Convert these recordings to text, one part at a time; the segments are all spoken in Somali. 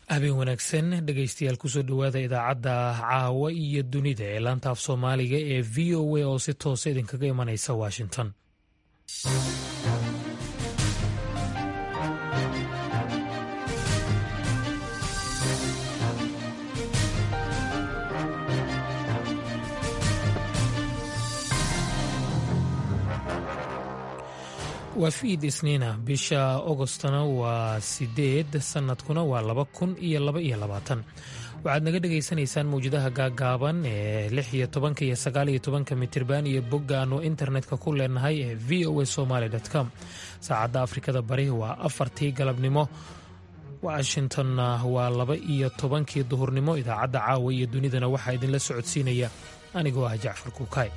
habeen wanaagsan dhegaystayaal kusoo dhowaada idaacadda caawa iyo dunida ee laanta af soomaaliga ee v o a oo si toosa idinkaga imanaysa washington waa fiid isniina bisha ogostna waa sideed sanadkuna waa laba kun iyo laba iyo labaatan waxaad naga dhagaysanaysaan mawjadaha gaagaaban ee lix iyo tobanka iyo sagaal iyo tobanka mitirban iyo bogga aanu internetka ku leenahay ee v o a somaly com saacadda afrikada bari waa afartii galabnimo washingtonna waa laba iyo tobankii duhurnimo idaacadda caawa iyo dunidana waxaa idinla socodsiinaya anigoo ah jacfar kuukay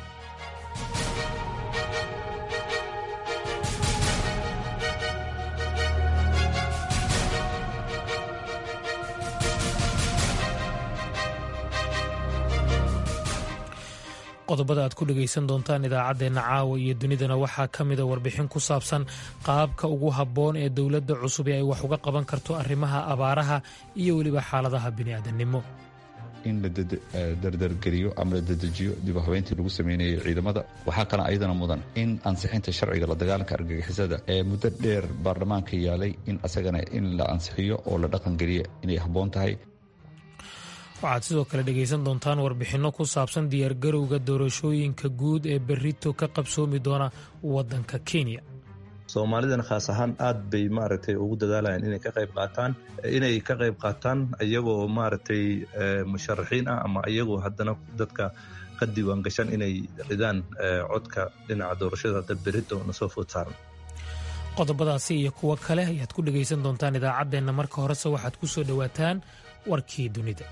qodobada aad ku dhegaysan doontaan idaacaddeenna caawa iyo dunidana waxaa ka mida warbixin ku saabsan qaabka ugu habboon ee dowladda cusub ee ay wax uga qaban karto arrimaha abaaraha iyo weliba xaaladaha bini'aadannimo in la dardargeliyo ama la dedejiyo dib u habeyntii lagu sameynayay ciidamada waxaa kale ayadana mudan in ansixinta sharciga la dagaalanka argagixisada ee muddo dheer baarlamaanka yaalay in asagana in la ansixiyo oo la dhaqangeliya inay habboon tahay waxaad sidoo kale dhegaysan doontaan warbixinno ku saabsan diyaargarowga doorashooyinka guud ee berito ka qabsoomi doona waddanka kenya soomaalidana khaas ahaan aad bay maaragtay ugu dadaalayaan inay ka qayb qaataan inay ka qayb qaataan iyagoo maaragtay musharaxiin ah ama iyagoo haddana dadka ka diiwaan gashan inay ridaan codka dhinaca doorashada hadda berito nasoo food saaran qodobadaasi iyo kuwo kale ayaad ku dhegaysan doontaan idaacaddeenna marka horese waxaad ku soo dhowaataan warkii dunida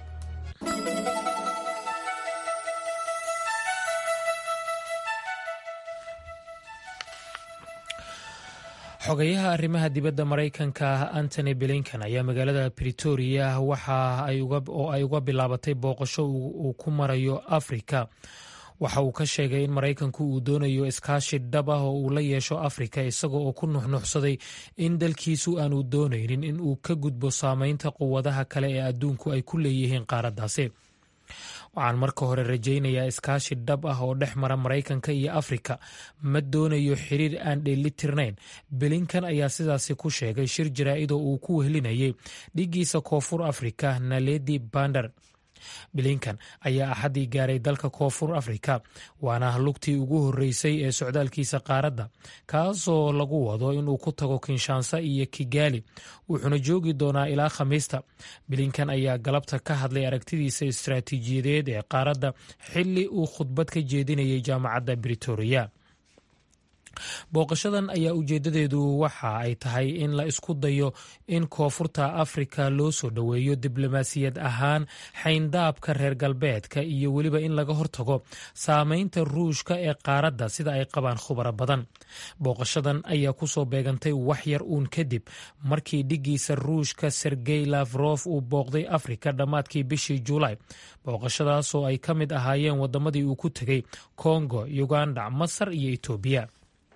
xogayaha arrimaha dibadda maraykanka antony blinkan ayaa magaalada britoria waxa oo ay uga bilaabatay booqasho uu ku marayo afrika waxa uu ka sheegay in maraykanku uu doonayo iskaashi dhab ah oo uu la yeesho afrika isaga oo ku nuxnuxsaday in dalkiisu aanu doonaynin in uu ka gudbo saameynta quwadaha kale ee adduunku ay ku leeyihiin qaaraddaasi waxaan marka hore rajaynayaa iskaashi dhab ah oo dhex mara maraykanka iyo afrika ma doonayo xiriir aan dheelitirnayn belinkan ayaa sidaasi ku sheegay shir jaraa'idoo uu ku wehlinayay dhiggiisa koonfur afrika naledi bander bilinkan ayaa axaddii gaaray dalka koonfur afrika waana lugtii ugu horreysay ee socdaalkiisa qaaradda kaasoo lagu wado inuu ku tago kinshaansa iyo kigaali wuxuuna joogi doonaa ilaa khamiista bilinkan ayaa galabta ka hadlay aragtidiisa istaraatiijiyadeed ee qaaradda xilli uu khudbad ka jeedinayay jaamacadda britoria booqashadan ayaa ujeedadeedu waxa ay tahay in la isku dayo in koonfurta afrika loo soo dhoweeyo diblomaasiyad ahaan xayndaabka reer galbeedka iyo weliba in laga hortago saameynta ruushka ee qaaradda sida ay qabaan khubaro badan booqashadan ayaa kusoo beegantay wax yar uun kadib markii dhiggiisa ruushka sergey lafrof uu booqday afrika dhammaadkii bishii juulaay booqashadaasoo ay ka mid ahaayeen wadamadii uu ku tegey kongo uganda masar iyo etoobiya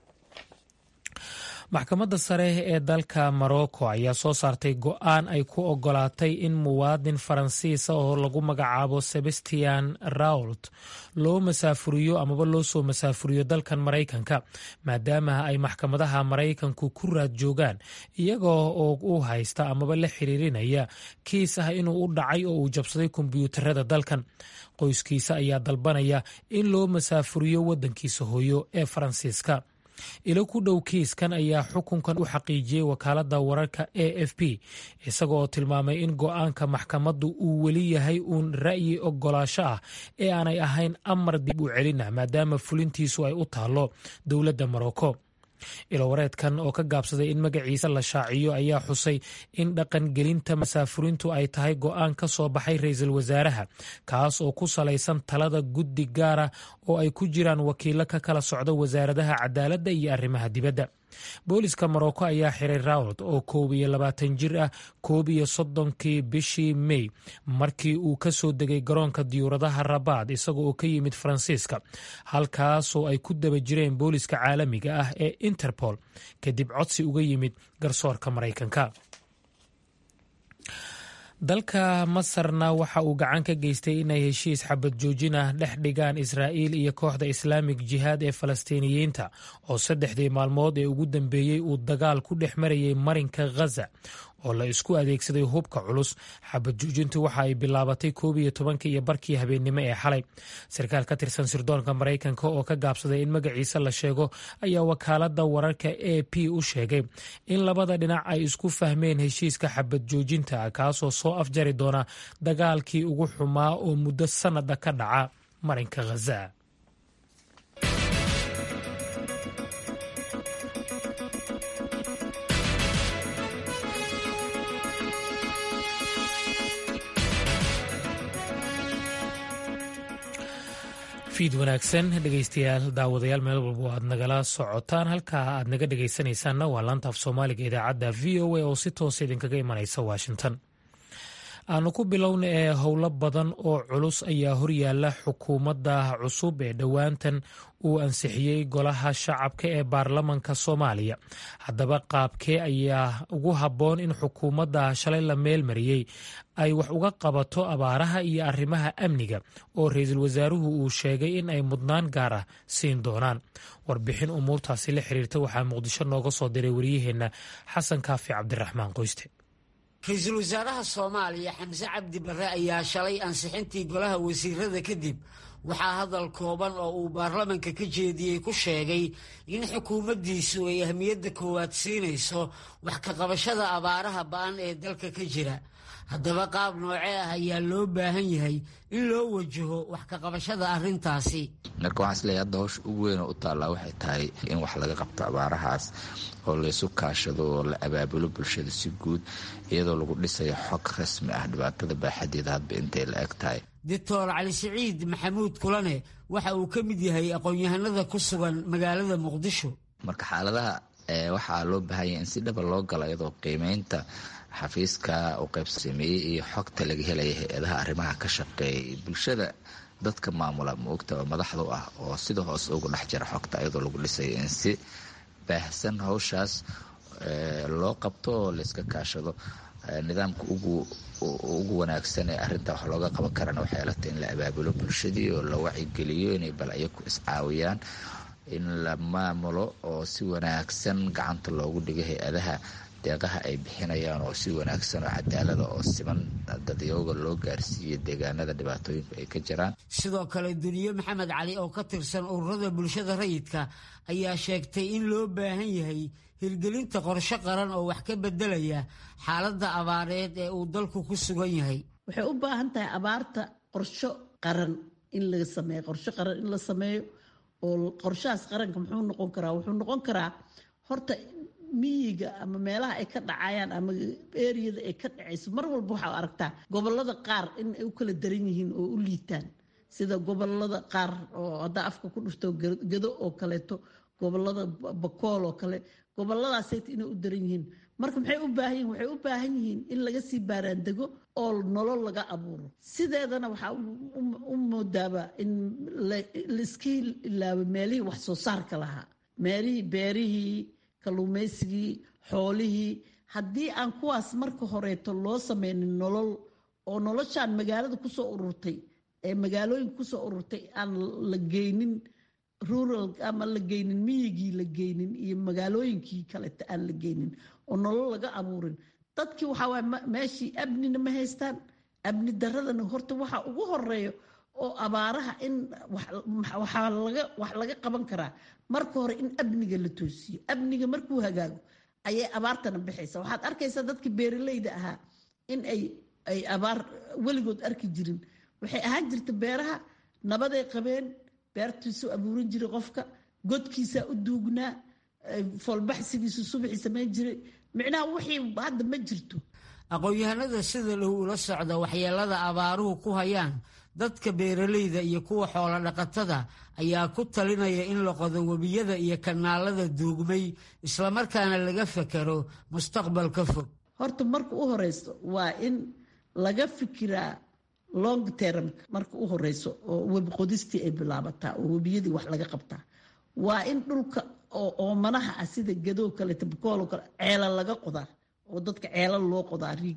maxkamadda sare ee dalka morocco ayaa soo saartay go-aan ay ku ogolaatay in muwaadin faransiisa oo lagu magacaabo sebastian rault loo masaafuriyo amaba loo soo masaafuriyo dalkan maraykanka maadaama ay maxkamadaha maraykanku ku raad joogaan iyagoo oo u haysta amaba la xiriirinaya kiis ah inuu u dhacay oo uu jabsaday kombyuutarada dalkan qoyskiisa ayaa dalbanaya in loo masaafuriyo waddankiisa hooyo ee faransiiska ilo ku dhow kiiskan ayaa xukunkan u xaqiijiyey wakaaladda wararka a f p isaga oo tilmaamay in go-aanka maxkamaddu uu weli yahay uun ra'yi ogolaasho ah ee aanay ahayn amar dib u celinah maadaama fulintiisu ay u taallo dowladda morocco ilowareedkan oo ka gaabsaday in magaciisa la shaaciyo ayaa xusay in dhaqangelinta masaafurintu ay tahay go-aan ka soo baxay ra-iisul wasaaraha kaas oo ku salaysan talada guddi gaara oo ay ku jiraan wakiilo ka kala socda wasaaradaha cadaaladda iyo arrimaha dibadda booliska morocco ayaa xiray rawd oo koob iyo labaatan jir ah koob iyo soddonkii bishii mey markii uu ka soo degay garoonka diyuuradaha rabaad isaga oo ka yimid faransiiska halkaasoo ay ku daba jireen booliska caalamiga ah ee interpol kadib codsi uga yimid garsoorka maraykanka dalka masarna waxa uu gacan ka geystay inay heshiis xabad joojin ah dhex dhigaan israa'iil iyo kooxda islaamik jihaad ee falastiiniyiinta oo saddexdii maalmood ee ugu dambeeyey uu dagaal ku dhex marayay marinka ghaza oo la isku adeegsaday hubka culus xabad joojintu waxa ay bilaabatay koob iyo tobankii iyo barkii habeennimo ee xalay sarkaal ka tirsan sirdoonka maraykanka oo ka gaabsaday in magaciisa la sheego ayaa wakaaladda wararka a p u sheegay in labada dhinac ay isku fahmeen heshiiska xabad joojinta kaasoo soo afjari doona dagaalkii ugu xumaa oo muddo sannada ka dhaca marinka ghaza fiid wanaagsan dhegeystayaal daawadayaal meel walba aad nagala socotaan halkaa aad naga dhegeysanaysaanna waa laanta af soomaaliga idaacadda v o a oo si toosa idinkaga imanaysa washington aanu ku bilowna ee howlo badan oo culus ayaa horyaala xukuumadda cusub ee dhowaantan uu ansixiyey golaha shacabka ee baarlamanka soomaaliya haddaba qaabkee ayaa ugu habboon in xukuumadda shalay la meelmariyey ay wax uga qabato abaaraha iyo arrimaha amniga oo ra-iisul wasaaruhu uu sheegay in ay mudnaan gaar ah siin doonaan warbixin umuurtaasi la xiriirta waxaa muqdisho nooga soo diray waryaheenna xasan kaafi cabdiraxmaan qoyste ra-iisul wasaaraha soomaaliya xamse cabdi barre ayaa shalay ansixintii golaha wasiirada kadib waxaa hadal kooban oo uu baarlamanka ka jeediyey ku sheegay in xukuumaddiisu ay ahmiyadda koowaad siinayso wax ka qabashada abaaraha ba-an ee dalka ka jira haddaba qaab noocee ah ayaa loo baahan yahay in loo wajaho wax ka qabashada arrintaasi marka waxaan isleeyahay hadda hawsha ugu weyn oo u taallaa waxay tahay in wax laga qabto abaarahaas oo laysu kaashado oo la abaabulo bulshada si guud iyadoo lagu dhisayo xog rasmi ah dhibaatada baaxadeeda hadba intay la eg tahay doctor cali siciid maxamuud kulane waxa uu ka mid yahay aqoon-yahanada ku sugan magaalada muqdisho marka xaaladaha waxaa loo baahan yahay in si dhaba loo galo iyadoo qiimeynta xafiiska u qaybsameeyey iyo xogta laga helaya hay-adaha arrimaha ka shaqeeyay bulshada dadka maamula maogta oo madaxda u ah oo sida hoose ugu dhex jira xogta iyadoo lagu dhisayo in si baahsan hawshaas loo qabto oo layska kaashado nidaamka ugu wanaagsan ee arinta wax looga qaban karana waxay alagtay in la abaabulo bulshadii oo la wacigeliyo inay bal ayaku iscaawiyaan in la maamulo oo si wanaagsan gacanta loogu dhigo hay-adaha deeqaha ay bixinayaan oo si wanaagsan oo cadaalada oo siman dadyooga loo gaarsiiyo deegaanada dhibaatooyinku ay ka jiraan sidoo kale duniye maxamed cali oo ka tirsan ururada bulshada rayidka ayaa sheegtay in loo baahan yahay hirgelinta qorshe qaran oo wax ka bedelaya xaaladda abaareed ee uu dalku ku sugan yahay waxay u baahan tahay abaarta qorsho qaran in laga sameeyo qorsho qaran in la sameeyo oo qorshahaas qaranka muxuu noqon karaa wuxuu noqon karaa horta miyiga ama meelaha ay ka dhacayaan ama eriyada ay ka dhacayso mar walba waxaa aragtaa gobolada qaar in ay u kala daran yihiin oo u liitaan sida gobolada qaar oo haddaa afka ku dhufto gado oo kaleeto gobolada bakool oo kale goboladaasayt inay u daran yihiin marka maxay u baahan yihin waxay u baahan yihiin in laga sii baaraandego oo nolol laga abuuro sideedana waxaa u moodaaba in laiska ilaabo meelihii wax soo saarka lahaa meelihii beerihii kalluumaysigii xoolihii haddii aan kuwaas marka horeeto loo sameynin nolol oo noloshaan magaalada kusoo ururtay ee magaalooyinka kusoo ururtay aan la geynin rural ama la geynin miyigii la geynin iyo magaalooyinkii kaleta aan la geynin oo nolol laga abuurin dadkii waxaa waay meeshii amnina ma haystaan amni daradana horta waxa ugu horeeyo oo abaaraha in waxaa laga wax laga qaban karaa marka hore in amniga la toosiyo amniga markuu hagaago ayay abaartana bixaysa waxaad arkaysaa dadkii beeraleyda ahaa in ay ay abaar weligood arki jirin waxay ahaan jirta beeraha nabaday qabeen beertiisuu abuuran jiray qofka godkiisaa u duugnaa foolbaxsigiisu subaxii samayn jiray micnaha wixii hadda ma jirto aqoon-yahanada sida dhow ula socda waxyeelada abaaruhu ku hayaan dadka beeraleyda iyo kuwa xoolo dhaqatada ayaa ku talinaya in la qodo webiyada iyo kanaalada duugmay islamarkaana laga fakero mustaqbalka fog horta marka u horeyso waa in laga fikiraa long termka marka u horeyso oo webi qodistii ay bilaabataa oo webiyadii wax laga qabtaa waa in dhulka oo oomanaha ah sida gadoo kale tabakooloo kale ceela laga qodaa oo dadka ceela loo qodaa riig ah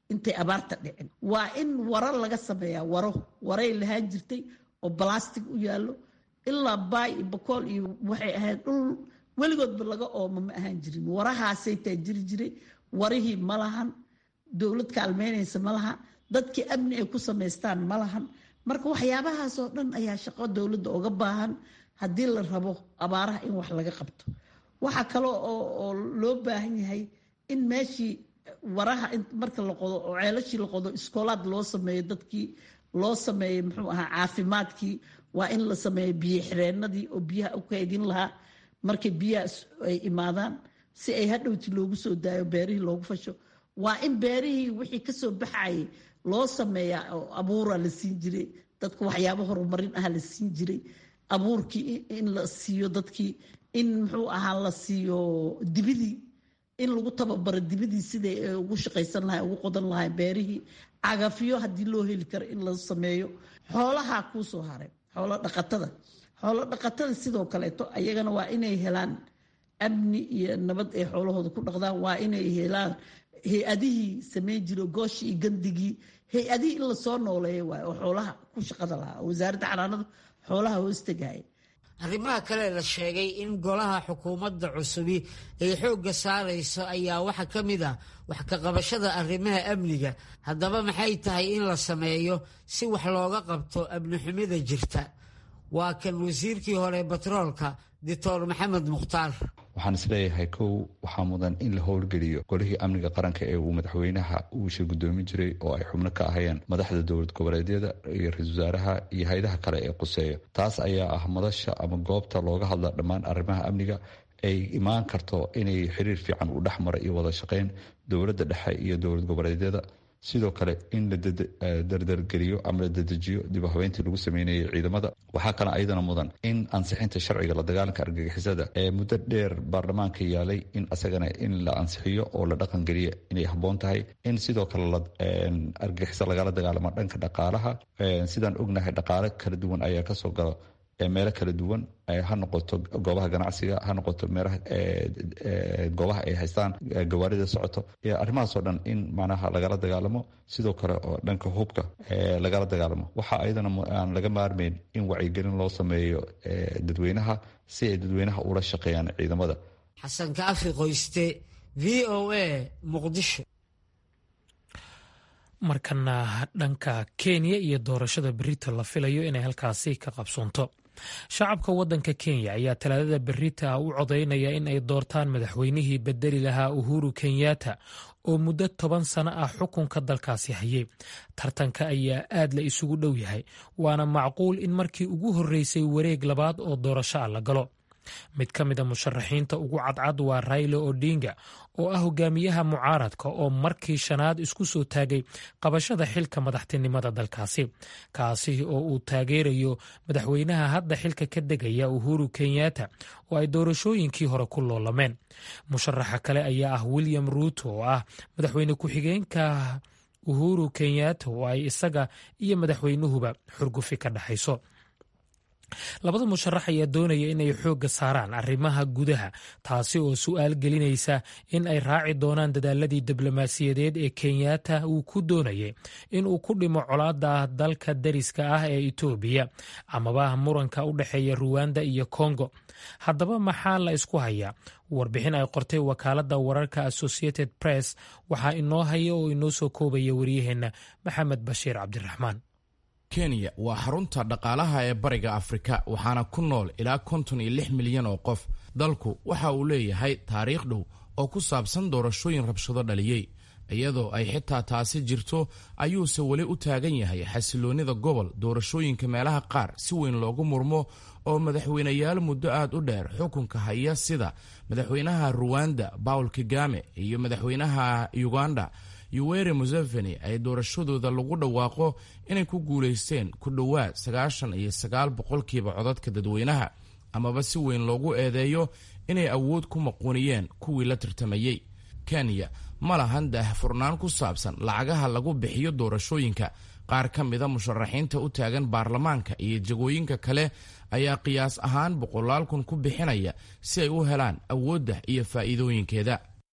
intay abaarta dhicin waa in waro laga sameeyaa waro waray lahaan jirtay oo balastic u yaallo ilaa baay iyo bakool iyo waxay ahayd dhul weligoodba laga ooma ma ahaan jirin warahaasay taa jiri jiray warihii ma lahan dowlad kaalmeynaysa ma laha dadkii amni ay ku samaystaan ma lahan marka waxyaabahaasoo dhan ayaa shaqo dowladda uga baahan haddii la rabo abaaraha in wax laga qabto waxaa kale oo loo baahan yahay in meeshii waraha marka la qodo oo ceelashii la qodo iskoolaad loo sameeyo dadkii loo sameeyo muxuu ahaa caafimaadkii waa in la sameeyo biyo xireenadii oo biyaha u kaydin lahaa markay biyaha ay imaadaan si ay hadhowti loogu soo daayo beerihii loogu fasho waa in beerihii wixii kasoo baxayay loo sameeyaa oo abuura la siin jiray dadka waxyaabo horumarin ah la siin jiray abuurkii in la siiyo dadkii in muxuu ahaa la siiyo dibidii in lagu tababaro dibidii siday ugu shaqaysan lahay ugu qodan lahay beerihii cagafyo haddii loo heli karo in la sameeyo xoolaha kuusoo haray xoolo dhaqatada xoolo dhaqatada sidoo kaleeto ayagana waa inay helaan amni iyo nabad ay xoolahooda ku dhaqdaan waa inay helaan hay-adihii sameyn jiro gooshii iyo gandigii hay-adihii in lasoo nooleeya waay oo xoolaha ku shaqada lahaa oo wasaaradda xanaanada xoolaha hoostagaya arrimaha kale la sheegay in golaha xukuumadda cusubi ay xoogga saarayso ayaa waxaa ka mid ah wax ka qabashada arrimaha amniga haddaba maxay tahay in la sameeyo si wax looga qabto amni xumida jirta waa kan wasiirkii hore batroolka doctor maxamed mukhtaar waxaan isleeyahay kow waxaa mudan in la howlgeliyo golihii amniga qaranka ee uu madaxweynaha uusha gudoomi jiray oo ay xubno ka ahayeen madaxda dowlad goboleedyada iyo ra-isul wasaaraha iyo hay-adaha kale ee quseeya taas ayaa ah madasha ama goobta looga hadla dhammaan arrimaha amniga ay imaan karto inay xiriir fiican u dhex mara iyo wada shaqeyn dowladda dhexe iyo dowlad goboleedyada sidoo kale in la dardargeliyo ama la dedejiyo dib u habeyntii lagu sameynayay ciidamada waxaa kale ayadana mudan in ansixinta sharciga la dagaalanka argagixisada ee muddo dheer baarlamaanka yaalay in asagana in la ansixiyo oo la dhaqangeliya inay habboon tahay in sidoo kale argagixiso lagala dagaalamo dhanka dhaqaalaha sidaan ognahay dhaqaale kala duwan ayaa kasoo gala meelo kala duwan ha noqoto goobaha ganacsiga ha noqoto meelaha goobaha ay haystaan gawaarida socoto arrimahaasoo dhan in macnaha lagala dagaalamo sidoo kale oo dhanka hubka lagala dagaalamo waxa ayadana aan laga maarmeyn in wacyigelin loo sameeyo dadweynaha si ay dadweynaha ula shaqeeyaan ciidamada xasan kaafi qoyste v o a muqdisho markana dhanka kenya iyo doorashada berita la filayo inay halkaasi ka qabsoonto shacabka wadanka kenya ayaa talaadada berita u codaynaya in ay doortaan madaxweynihii bedeli lahaa uhuru kenyatta oo muddo toban sano ah xukunka dalkaasi hayay tartanka ayaa aad la isugu dhow yahay waana macquul in markii ugu horreysay wareeg labaad oo doorasho ah la galo mid ka mid a musharaxiinta ugu cadcad waa raila odinga oo ah hogaamiyaha mucaaradka oo markii shanaad isku soo taagay qabashada xilka madaxtinimada dalkaasi kaasi oo uu taageerayo madaxweynaha hadda xilka ka degaya uhuru kenyatta oo ay doorashooyinkii hore ku loolameen musharaxa kale ayaa ah william ruuto oo ah madaxweyne ku-xigeenka uhuru kenyatta oo ay isaga iyo madaxweynuhuba xurgufi ka dhexayso labada musharax ayaa doonaya inay xoogga saaraan arrimaha gudaha taasi oo su-aal gelinaysa in ay raaci doonaan dadaaladii diblomaasiyadeed ee kenyatta uu ku doonayay inuu ku dhimo colaada dalka dariska ah ee etoobiya amaba muranka u dhexeeya ruwanda iyo kongo haddaba maxaa la isku hayaa warbixin ay qortay wakaaladda wararka associated press waxaa inoo haya oo inoo soo koobaya wariyaheenna maxamed bashiir cabdiraxmaan kenya waa xarunta dhaqaalaha ee bariga afrika waxaana ku nool ilaa konton iyo lix milyan oo qof dalku waxa uu leeyahay taariikh dhow oo ku saabsan doorashooyin rabshado dhaliyey iyadoo ay xitaa taasi jirto ayuuse weli u taagan yahay xasiloonnida gobol doorashooyinka meelaha qaar si weyn loogu murmo oo madaxweyneyaal muddo aad u dheer xukunka haya sida madaxweynaha ruwanda bawl kagame iyo madaxweynaha uganda yuweri museveni ay doorashadooda lagu dhawaaqo inay ku guulaysteen ku dhowaad sagaashan iyo sagaal boqolkiiba codadka dadweynaha amaba si weyn loogu eedeeyo inay awood ku maquuniyeen kuwii la tartamayey kenya ma lahan daahfurnaan ku saabsan lacagaha lagu bixiyo doorashooyinka qaar ka mida musharaxiinta u taagan baarlamaanka iyo jagooyinka kale ayaa qiyaas ahaan boqolaal kun ku bixinaya si ay u helaan awoodda iyo faa'iidooyinkeeda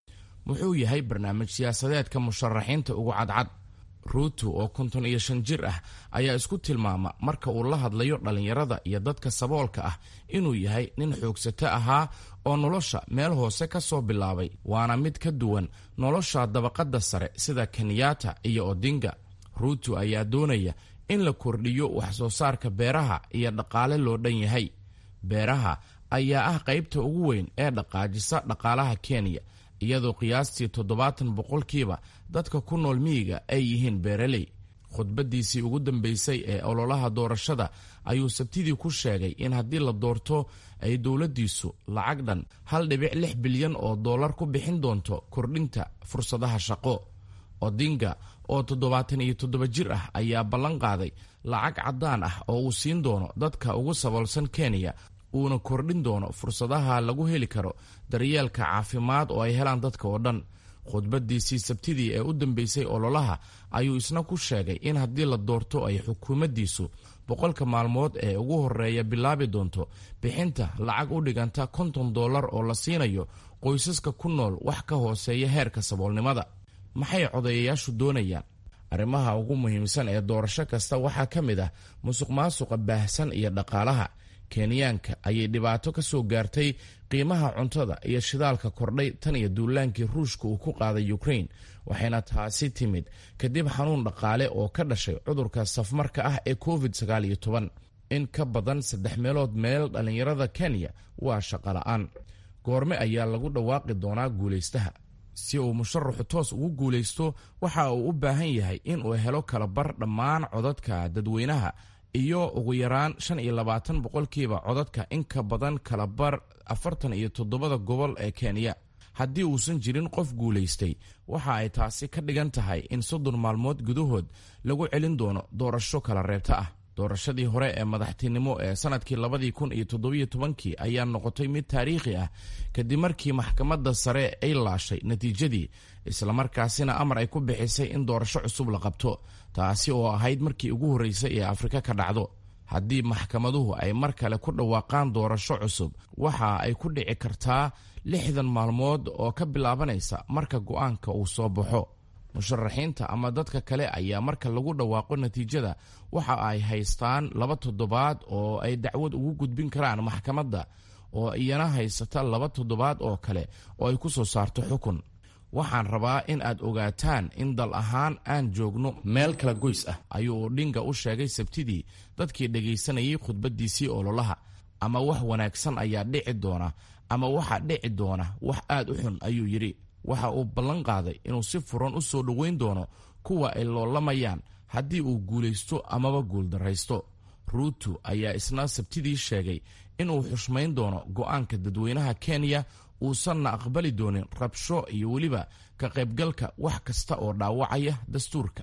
muxuu yahay barnaamij siyaasadeedka musharaxiinta ugu cadcad ruuto oo konton iyo shan jir ah ayaa isku tilmaama marka uu la hadlayo dhallinyarada iyo dadka saboolka ah inuu yahay nin xoogsato ahaa oo nolosha meel hoose ka soo bilaabay waana mid ka duwan nolosha dabaqadda sare sida kenyatta iyo odinga ruuto ayaa doonaya in la kordhiyo wax soo saarka beeraha iyo dhaqaale loo dhan yahay beeraha ayaa ah qaybta ugu weyn ee dhaqaajisa dhaqaalaha kenya iyadoo qiyaastii toddobaatan boqolkiiba dadka ku nool miyiga ay yihiin beeraley khudbaddiisii ugu dambaysay ee ololaha doorashada ayuu sabtidii ku sheegay in haddii la doorto ay dowladdiisu lacag dhan hal dhibic lix bilyan oo dollar ku bixin doonto kordhinta fursadaha shaqo odinga oo toddobaatan iyo toddoba jir ah ayaa ballan qaaday lacag caddaan ah oo uu siin doono dadka ugu saboolsan kenya uuna kordhin doono fursadaha lagu heli karo daryeelka caafimaad oo ay helaan dadka oo dhan khudbaddiisii sabtidii ee u dambeysay ololaha ayuu isna ku sheegay in haddii la doorto ay xukuumaddiisu boqolka maalmood ee ugu horreeya bilaabi doonto bixinta lacag u dhiganta konton dollar oo la siinayo qoysaska ku nool wax ka hooseeya heerka saboolnimada maxay codayayaashu doonayaan arrimaha ugu muhiimsan ee doorasho kasta waxaa ka mid ah musuq maasuqa baahsan iyo dhaqaalaha kenyaanka ayay dhibaato ka soo gaartay qiimaha cuntada iyo shidaalka kordhay tan iyo duulaankii ruushka uu ku qaaday ukrain waxayna taasi timid kadib xanuun dhaqaale oo ka dhashay cudurka safmarka ah ee covid sagaal iyo toban in ka badan saddex meelood meel dhallinyarada kenya waa shaqola'aan goorme ayaa lagu dhawaaqi doonaa guulaystaha si uu musharaxu toos ugu guulaysto waxa uu u baahan yahay inuu helo kalabar dhammaan codadka dadweynaha iyo ugu yaraan shan iyo labaatan boqolkiiba codadka in ka badan kalabar afartan iyo toddobada gobol ee kenya haddii uusan jirin qof guulaystay waxa ay taasi ka dhigan tahay in soddon maalmood gudahood lagu celin doono doorasho kala reebta ah doorashadii hore ee madaxtinimo ee sanadkii labadii kun iyo toddobiyo tobankii ayaa noqotay mid taariikhi ah kadib markii maxkamadda sare ay laashay natiijadii islamarkaasina amar ay ku bixisay in doorasho cusub la qabto taasi oo ahayd markii ugu horreysay ee afrika ka dhacdo haddii maxkamaduhu ay mar kale ku dhawaaqaan doorasho cusub waxa ay ku dhici kartaa lixdan maalmood oo ka bilaabanaysa marka go'aanka uu soo baxo musharaxiinta ama dadka kale ayaa marka lagu dhawaaqo natiijada waxa ay haystaan laba toddobaad oo ay dacwad ugu gudbin karaan maxkamadda oo iyana haysata laba toddobaad oo kale oo ay ku soo saarto xukun waxaan rabaa in aad ogaataan in dal ahaan aan joogno meel kala goys ah ayuu odhinga u sheegay sabtidii dadkii dhegaysanayay khudbaddiisii ololaha ama wax wanaagsan ayaa dhici doona ama waxa dhici doona wax aad u xun ayuu yidhi waxa uu ballan qaaday inuu si furan u soo dhoweyn doono kuwa ay loolamayaan haddii uu guulaysto amaba guuldarraysto ruutu ayaa isna sabtidii sheegay inuu xushmayn doono go'aanka dadweynaha kenya uusanna aqbali doonin rabsho iyo weliba ka qaybgalka wax kasta oo dhaawacaya dastuurka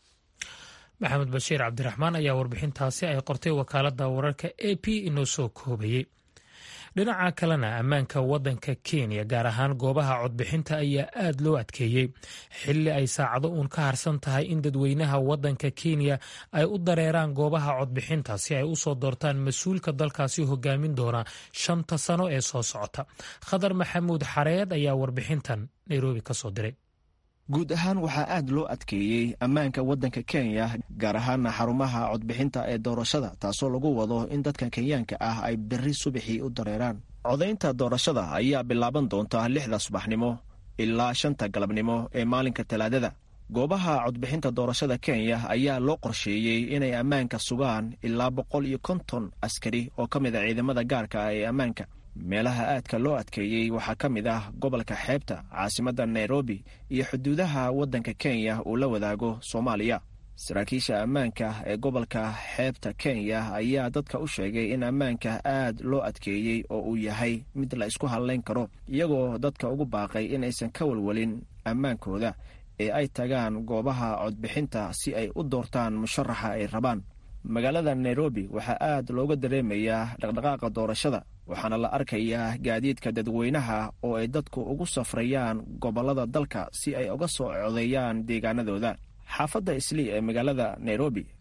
maxamed bashiir cabdiraxmaan ayaa warbixintaasi ay qortay wakaaladda wararka a p inoo soo koobayey dhinaca kalena ammaanka waddanka kenya gaar ahaan goobaha codbixinta ayaa aad loo adkeeyey xilli ay saacado uun ka harsan tahay in dadweynaha waddanka kenya ay u dareeraan goobaha codbixinta si ay u soo doortaan mas-uulka dalkaasi hogaamin doona shanta sano ee soo socota khadar maxamuud xareed ayaa warbixintan nairobi ka soo diray guud ahaan waxaa aad loo adkeeyey ammaanka waddanka kenya gaar ahaana xarumaha codbixinta ee doorashada taasoo lagu wado in dadka kenyaanka ah ay berri subaxii u dareeraan codaynta doorashada ayaa bilaaban doonta lixda subaxnimo ilaa shanta galabnimo ee maalinka talaadada goobaha codbixinta doorashada kenya ayaa loo qorsheeyey inay ammaanka sugaan ilaa boqol iyo konton askari oo ka mid a ciidamada gaarka ah ee ammaanka meelaha aadka loo adkeeyey waxaa ka mid ah gobolka xeebta caasimadda nairobi iyo xuduudaha waddanka kenya uu la wadaago soomaaliya saraakiisha ammaanka ee gobolka xeebta kenya ayaa dadka u sheegay in ammaanka aad loo adkeeyey oo uu yahay mid la isku hadlayn karo iyagoo dadka ugu baaqay inaysan ka walwalin ammaankooda ee ay tagaan goobaha codbixinta si ay u doortaan musharaxa ay rabaan magaalada nairobi waxaa aad looga dareemayaa dhaqdhaqaaqa doorashada waxaana la arkayaa gaadiidka dadweynaha oo ay dadku ugu safrayaan gobollada dalka si ay uga soo codeeyaan deegaanadooda xaafadda islii ee magaalada nairobi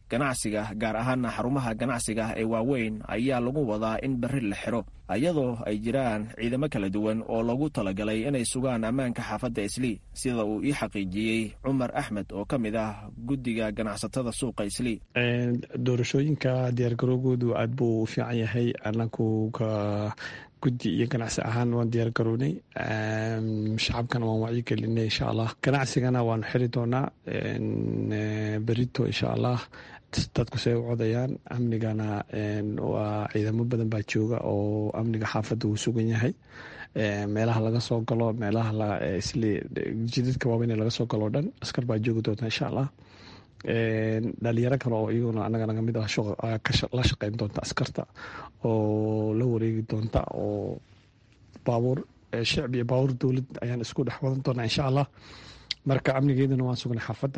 ganacsiga gaar ahaana xarumaha ganacsiga ee waaweyn ayaa lagu wadaa in berri la xiro iyadoo ay jiraan ciidamo kala duwan oo loogu talagalay inay sugaan ammaanka xaafadda islii sida uu ii xaqiijiyey cumar axmed oo ka mid ah guddiga ganacsatada suuqa islii doorashooyinka diyaargarowgoodu aad buu u fiican yahay anaku ka guddi iyo ganacsi ahaan waan diyaar garownay shacabkana waan wacyi gelinay insha allah ganacsigana waanu xiri doonaa berito insha allah dadku say u codayaan amnigana waa ciidamo badan baa jooga oo amniga xaafadda uu sugan yahay meelaha laga soo galo meelaha jidadka waaweyn laga soo galo o dhan askar baa joogi doonta insha allah dhalinyaro kale oo iyaguna anaga naga mid ah la shaqeyn doonta askarta oo la wareegi doonta oo baabuur shicb iyo baabuur dowlad ayaan isku dhex wadan doonaa insha allah marka amnigeeduna waan sugnay xaafadda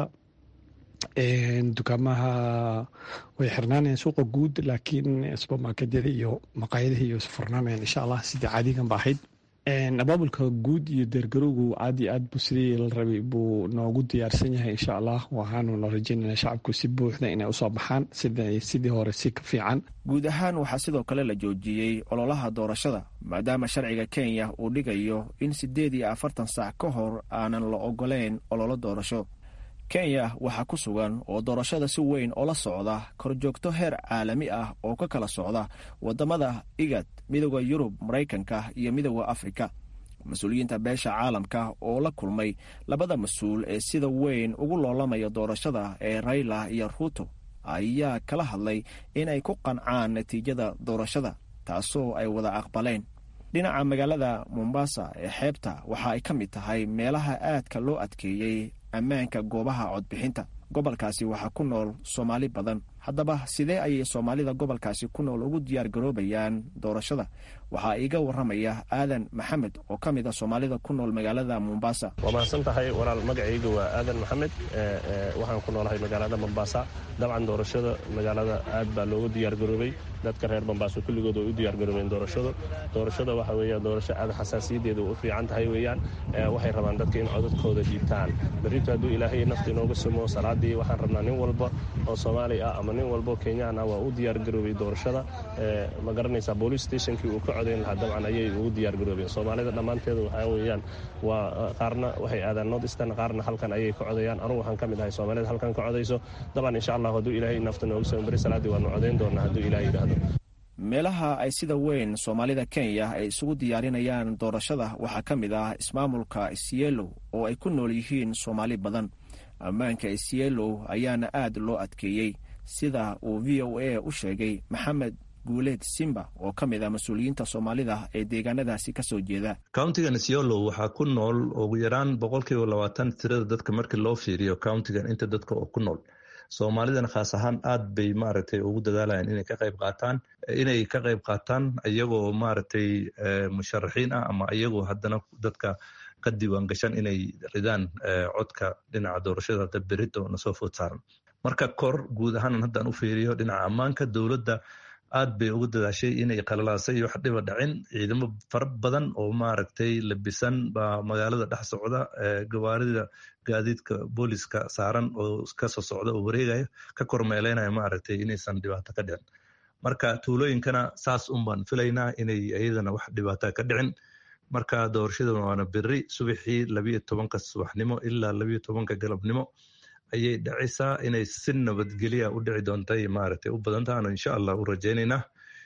dukaamaha way xirnaanayaan suuqa guud laakiin supermarketyada iyo maqaayadaha iyo furnaanayaan insha allah sidii caadigan ba ahayd abaabulka guud iyo deergarowgu aad iyo aad bu sidii la rabay buu noogu diyaarsan yahay insha allah waxaanuna rajeynana shacabku si buuxda inay usoo baxaan sidii hore si ka fiican guud ahaan waxaa sidoo kale la joojiyey ololaha doorashada maadaama sharciga kenya uu dhigayo in siddeed iyo afartan saac ka hor aanan la ogoleyn ololo doorasho kenya waxaa ku sugan oo doorashada si weyn oo la socda korjoogto heer caalami ah oo ka kala socda waddamada igad midooda yurub maraykanka iyo midooda afrika mas-uuliyiinta beesha caalamka oo la kulmay labada mas-uul ee sida weyn ugu loolamaya doorashada ee rayla iyo ruuto ayaa kala hadlay inay ku qancaan natiijada doorashada taasoo ay wada aqbaleen dhinaca magaalada mombasa ee xeebta waxa ay ka mid tahay meelaha aadka loo adkeeyey ammaanka goobaha codbixinta gobolkaasi waxaa ku nool soomaali badan haddaba sidee ayay soomaalida gobolkaasi ku nool ugu diyaar garoobayaan doorashada waxaa iiga waramaya aadan maxamed oo ka mid a soomaalida ku nool magaalada mombasa waa mahadsan tahay walaal magacayga waa aadan maxamed waxaan ku noolahay magaalada mombasa dabcan doorashada magaalada aad baa loogu diyaar garoobay dadka reer mombaaso kulligood way u diyaar garoobeen doorashada doorashada waxa weeya doorasho aad xasaasiyadeeda u fiican tahay weeyaan waxay rabaan dadka in codadkooda dhiibtaan berrito hadduu ilaahay nafta inooga sumo salaadii waxaan rabnaa nin walba oo soomaali ah ama nin walba oo kenyaan ah waa u diyaar garoobay doorashada ma garanaysaa boolice stationkii uu ka codayn lahaa dabcan ayay ugu diyaar garoobeen soomaalida dhammaanteeda waxaa weeyaan waa qaarna waxay aadaan north eastern qaarna halkan ayay ka codayaan anugu waxaan ka mid ahay soomaalida halkan ka codayso dabcan insha allah hadduu ilaahay nafta nooga sumo berri salaadii waanu codayn doonaa hadduu ilahay yidhaahdo meelaha ay sida weyn soomaalida kenya ay isugu diyaarinayaan doorashada waxaa ka mid ah ismaamulka isielo oo ay ku nool yihiin soomaali badan ammaanka isielo ayaana aad loo adkeeyey sida uu v o a u sheegay maxamed guuleed simba oo ka mid ah mas-uuliyiinta soomaalida ee deegaanadaasi ka soo jeeda countigan isiolo waxaa ku nool ugu yaraan boqolkiiba labaatan tirada dadka markii loo fiiriyo countigan inta dadka oo ku nool soomaalidana khaas ahaan aad bay maaragtay ugu dadaalayaan inay ka qayb qaataan inay ka qayb qaataan iyagoo maaragtay musharaxiin ah ama iyagoo haddana dadka ka diiwaan gashan inay ridaan codka dhinaca doorashada hadda berito nasoo food saaran marka kor guud ahaan haddaan u fiiriyo dhinaca ammaanka dowladda aad bay ugu dadaashay inay qalalaasay wax dhiba dhacin ciidamo fara badan oo maaragtay labisan baa magaalada dhex socda gawaarida gaadiidka booliska saaran oo kasoo socda oo wareegaya ka kormeeleynaya maaragtay inaysan dhibaato ka dhicin marka tuulooyinkana saas un baan filaynaa inay iyadana wax dhibaato ka dhicin marka doorashada waana beri subaxii labiyo tobanka subaxnimo ilaa labiyo tobanka galabnimo ayay dhacaysaa inay si nabadgelya u dhici doontay maaragtay u badantahan insha allah u rajaynaynaa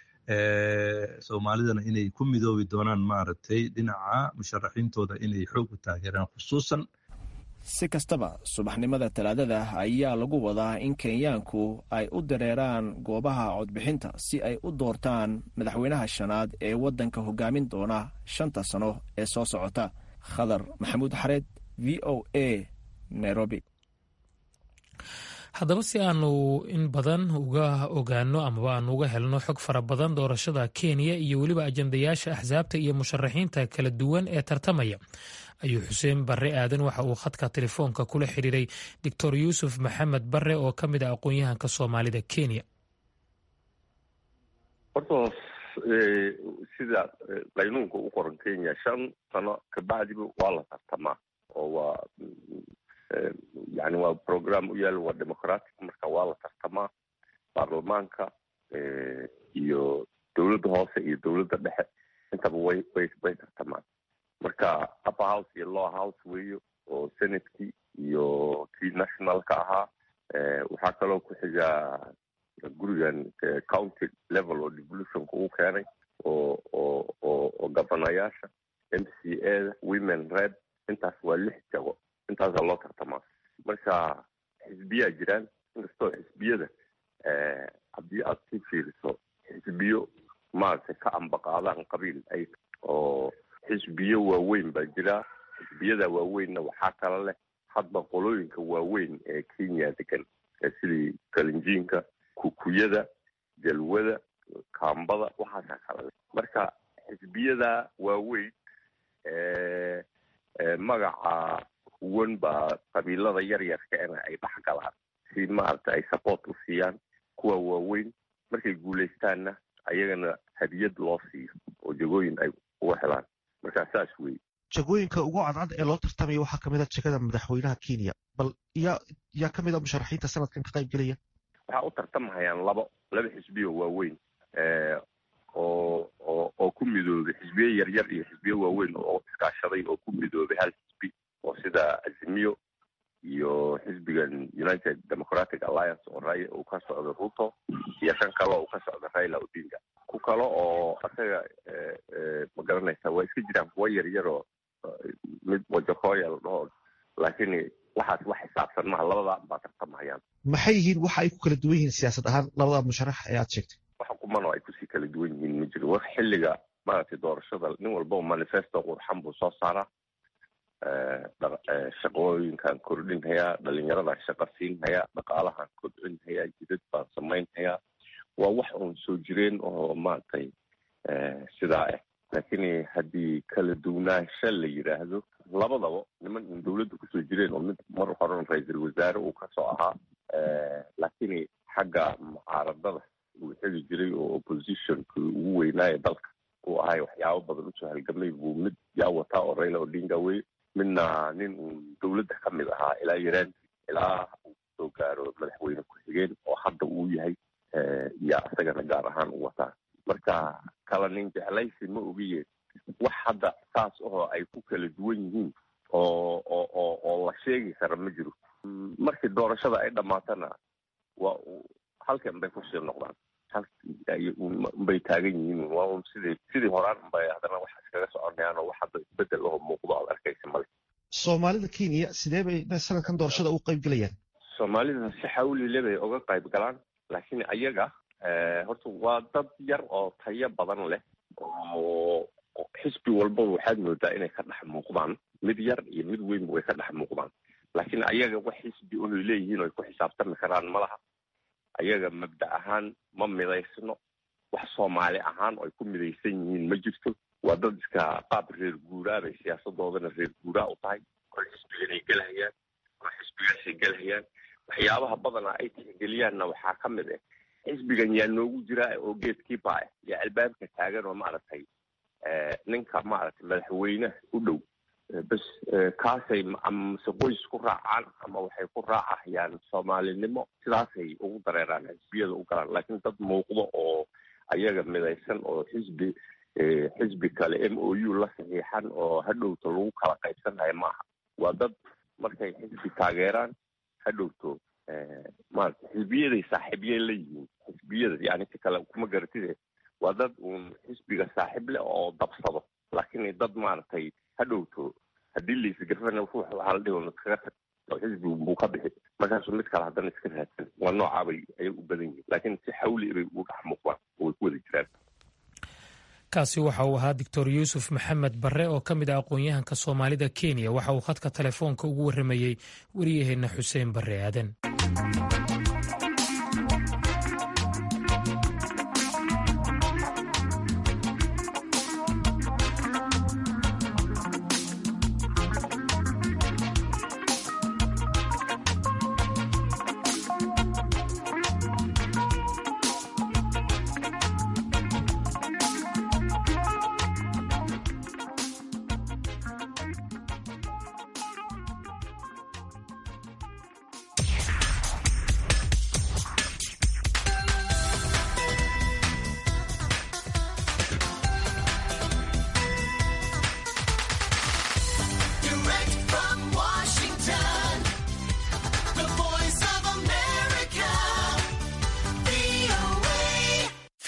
soomaalidana inay ku midoobi doonaan maaragtay dhinaca musharaxiintooda inay xoog u taageeraan khusuusan si kastaba subaxnimada talaadada ayaa lagu wadaa in kenyaanku ay u dareeraan goobaha codbixinta si ay u doortaan madaxweynaha shanaad ee waddanka hogaamin doona shanta sano ee soo socota khadar maxamuud xareed v o a nairobi haddaba si aanu in badan uga ogaano amaba aanu uga helno xog fara badan doorashada kenya iyo weliba ajandayaasha axsaabta iyo musharaxiinta kala duwan ee tartamaya ayuu xuseen barre aadan waxa uu khadka telefoonka kula xiriiray doctor yuusuf maxamed barre oo ka mid ah aqoon-yahanka soomaalida kenya horta sida qaynuunka u qoran kenya shan sano kabacdiba waa la tartamaa oo waa yani waa program u yaal waa democratic marka waa la tartama tartamaa baarlamaanka iyo dowladda hoose iyo dowladda dhexe intaba way way way tartamaan marka upper house iyo lower house weeyo oo senadkii iyo kii nationalka ahaa waxaa kaloo ku xigaa gurigan county level oo devolutionka uu keenay oo oo oo oo gabanayaasha m c a da women red intaas waa lix jago intaasaa loo tartamaa marka xisbiyaa jiraan inkastoo xisbiyada haddii aad si fiiriso xisbiyo maaragtay ka ambaqaadaan qabiil ay oo xisbiyo waaweyn baa jira xisbiyada waaweynna waxaa kala leh hadba qolooyinka waaweyn ee kenya degan sidii kalinjiinka kukuyada jalwada kaambada waxaasaa kala leh marka xisbiyada waaweyn magaca huwan baa qabiilada yaryarkaena ay dhex galaan si maaragta ay support u siiyaan kuwa waaweyn markay guulaystaanna ayagana hadiyad loo siiyo oo jagooyin ay uga helaan markaa saas wey jagooyinka ugu cadcad ee loo tartamaya waxaa kamid a jegada madaxweynaha kenya bal yaa yaa kamid a musharaxiinta sanadkan ka qayb gelaya waxaa u tartamahayaan labo laba xisbiyo waaweyn oo oo oo ku midoobay xisbiyo yaryar iyo xisbiyo waaweyn oo iskaashaday oo ku midoobay hal xisbi oo sida azimiyo iyo xisbigan united democratic alliance oo ray uu ka socdo ruto iyo kan kale oo uu ka socdo raila odinga ku kale oo asaga ma garanaysa waa iska jiraan kuwa yaryaroo mid wajakoya la dhaho laakiin waxaas wax xisaabsan maha labadaa baa tartamahayaan maxay yihiin waxa ay ku kala duwan yihiin siyaasad ahaan labada musharax ee aad sheegtay wax kumano ay kusii kala duwan yihiin ma jiro wax xilliga maaragtay doorashada nin walbao manifesto qurxan buu soo saaraa shaqooyinkan kordhinhayaa dhalinyaradan shaqa siinhayaa dhaqaalahan kobcinhayaa jidad baan samaynhayaa waa wax uun soo jireen oo maaragtay sidaa ah laakiin haddii kala duwanaansha la yidhaahdo labadaba niman un dowladda kusoo jireen oo mid mar horan ra-iisul wasaare uu kasoo ahaa laakiin xagga mucaaradada uu xegi jiray oo oppositionki ugu weynaaye dalka uu ahay waxyaabo badan usoo halgamay buu mid yaa wataa oo raila odinga wey midna nin uun dowladda ka mid ahaa ilaa yaraan ilaa uu soo gaaro madaxweyne ku-xigeen oo hadda uu yahay yaa isagana gaar ahaan u wataa marka kala nin jeclaysi ma ogiye wax hadda saas ahoo ay ku kala duwan yihiin oo oo oo oo la sheegi kara ma jiro markii doorashada ay dhammaatana waa halkan bay kusii noqdaan bay taagan yihiin waa un sidii sidii horaan unbay haddana wax iskaga soconayaan oo wax hadda isbedel aho muuqdo aad arkaysa male soomaalida kenya sidee bay sanadkan doorashada u qayb gelayaan soomaalida si xawlile bay uga qayb galaan laakiin ayaga horta waa dad yar oo tayo badan leh oo xisbi walbaba waxaad moodaa inay ka dhex muuqdaan mid yar iyo mid weynba way ka dhex muuqdaan laakiin ayaga wax xisbi unay leeyihiin oy ku xisaabtami karaan ma laha ayaga mabda ahaan ma midaysno wax soomaali ahaan oo ay ku midaysan yihiin ma jirto waa dad iska qaab reer guuraa bay siyaasadoodana reer guuraa u tahay kol xisbiganay gelhayaan kol xisbigaasay gelhayaan waxyaabaha badana ay tixgeliyaanna waxaa ka mid ah xisbigan yaa noogu jiraa oo geedkiiba ah yaa albaabka taagan oo maaragtay ninka maaragtay madaxweyneha u dhow bas kaasay amase qoys ku raacaan ama waxay ku raacahayaan soomaalinimo sidaasay ugu dareeraan xisbiyada u galaan laakiin dad muuqdo oo ayaga midaysan oo xisbi xisbi kale m o u la saxiixan oo hadhowto lagu kala qaybsanaya maaha waa dad markay xisbi taageeraan hadhowto maarata xisbiyaday saaxiibyay la yihiin xisbiyada yani si kale kuma garatide waa dad uun xisbiga saaxiib leh oo dabsado laakiin dad maaragtay hadhowto haddii laisgarfana ruux waxaa la dhihi iskaga tag oo xisbigu buu ka bixi markaasuu mid kale haddana iska raadsan waa noocaabay ayay u badan yihiin laakiin si xawli bay ugu dhex muuqdaan oo way ku wada jiraan kaasi waxa uu ahaa doctor yuusuf maxamed barre oo ka mid ah aqoon-yahanka soomaalida kenya waxa uu khadka telefoonka ugu warramayey wariyaheenna xuseen barre aadan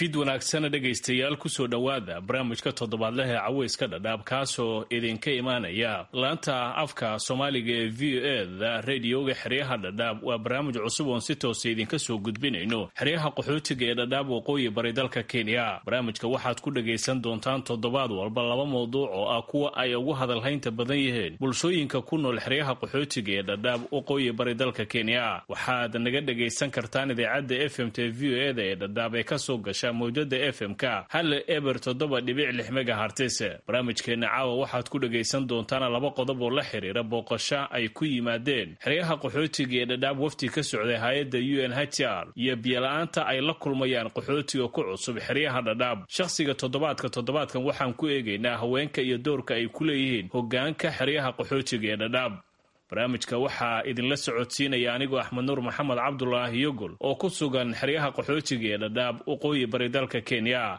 fid wanaagsana dhegaystayaal kusoo dhowaada barnaamijka toddobaadleh ee caweyska dhadhaab kaasoo idinka imaanaya laanta afka soomaaliga ee v o eda radioga xeryaha dhadhaab waa barnaamij cusub oon si toosa idinka soo gudbinayno xeryaha qaxootiga ee dhadhaab waqooyi bari dalka kenya barnaamijka waxaad ku dhagaysan doontaan toddobaad walba laba mawduuc oo ah kuwa ay ugu hadalhaynta badan yihiin bulshooyinka ku nool xeryaha qaxootiga ee dhadhaab waqooyi bari dalka kenya waxaad naga dhagaysan kartaan idaacadda f m t v o eda ee dhadhaab ee kasoo gasha mawjada f m k hal eber toddoba dhibic lix megahartis barnaamijkeena caawa waxaad ku dhagaysan doontaan laba qodob oo la xiriira booqasho ay ku yimaadeen xeryaha qaxootiga ee dhadhaab wafti ka socday hay-adda u n h r iyo biyola-aanta ay la kulmayaan qaxootiga ku cusub xeryaha dhadhaab shakhsiga toddobaadka toddobaadkan waxaan ku eegaynaa haweenka iyo doorka ay ku leeyihiin hogaanka xeryaha qaxootiga ee dhadhaab barnaamijka waxaa idinla socodsiinaya anigoo axmed nuur maxamed cabdulaahi yogol oo ku sugan xeryaha qaxootiga ee dhadhaab waqooyi bari dalka kenya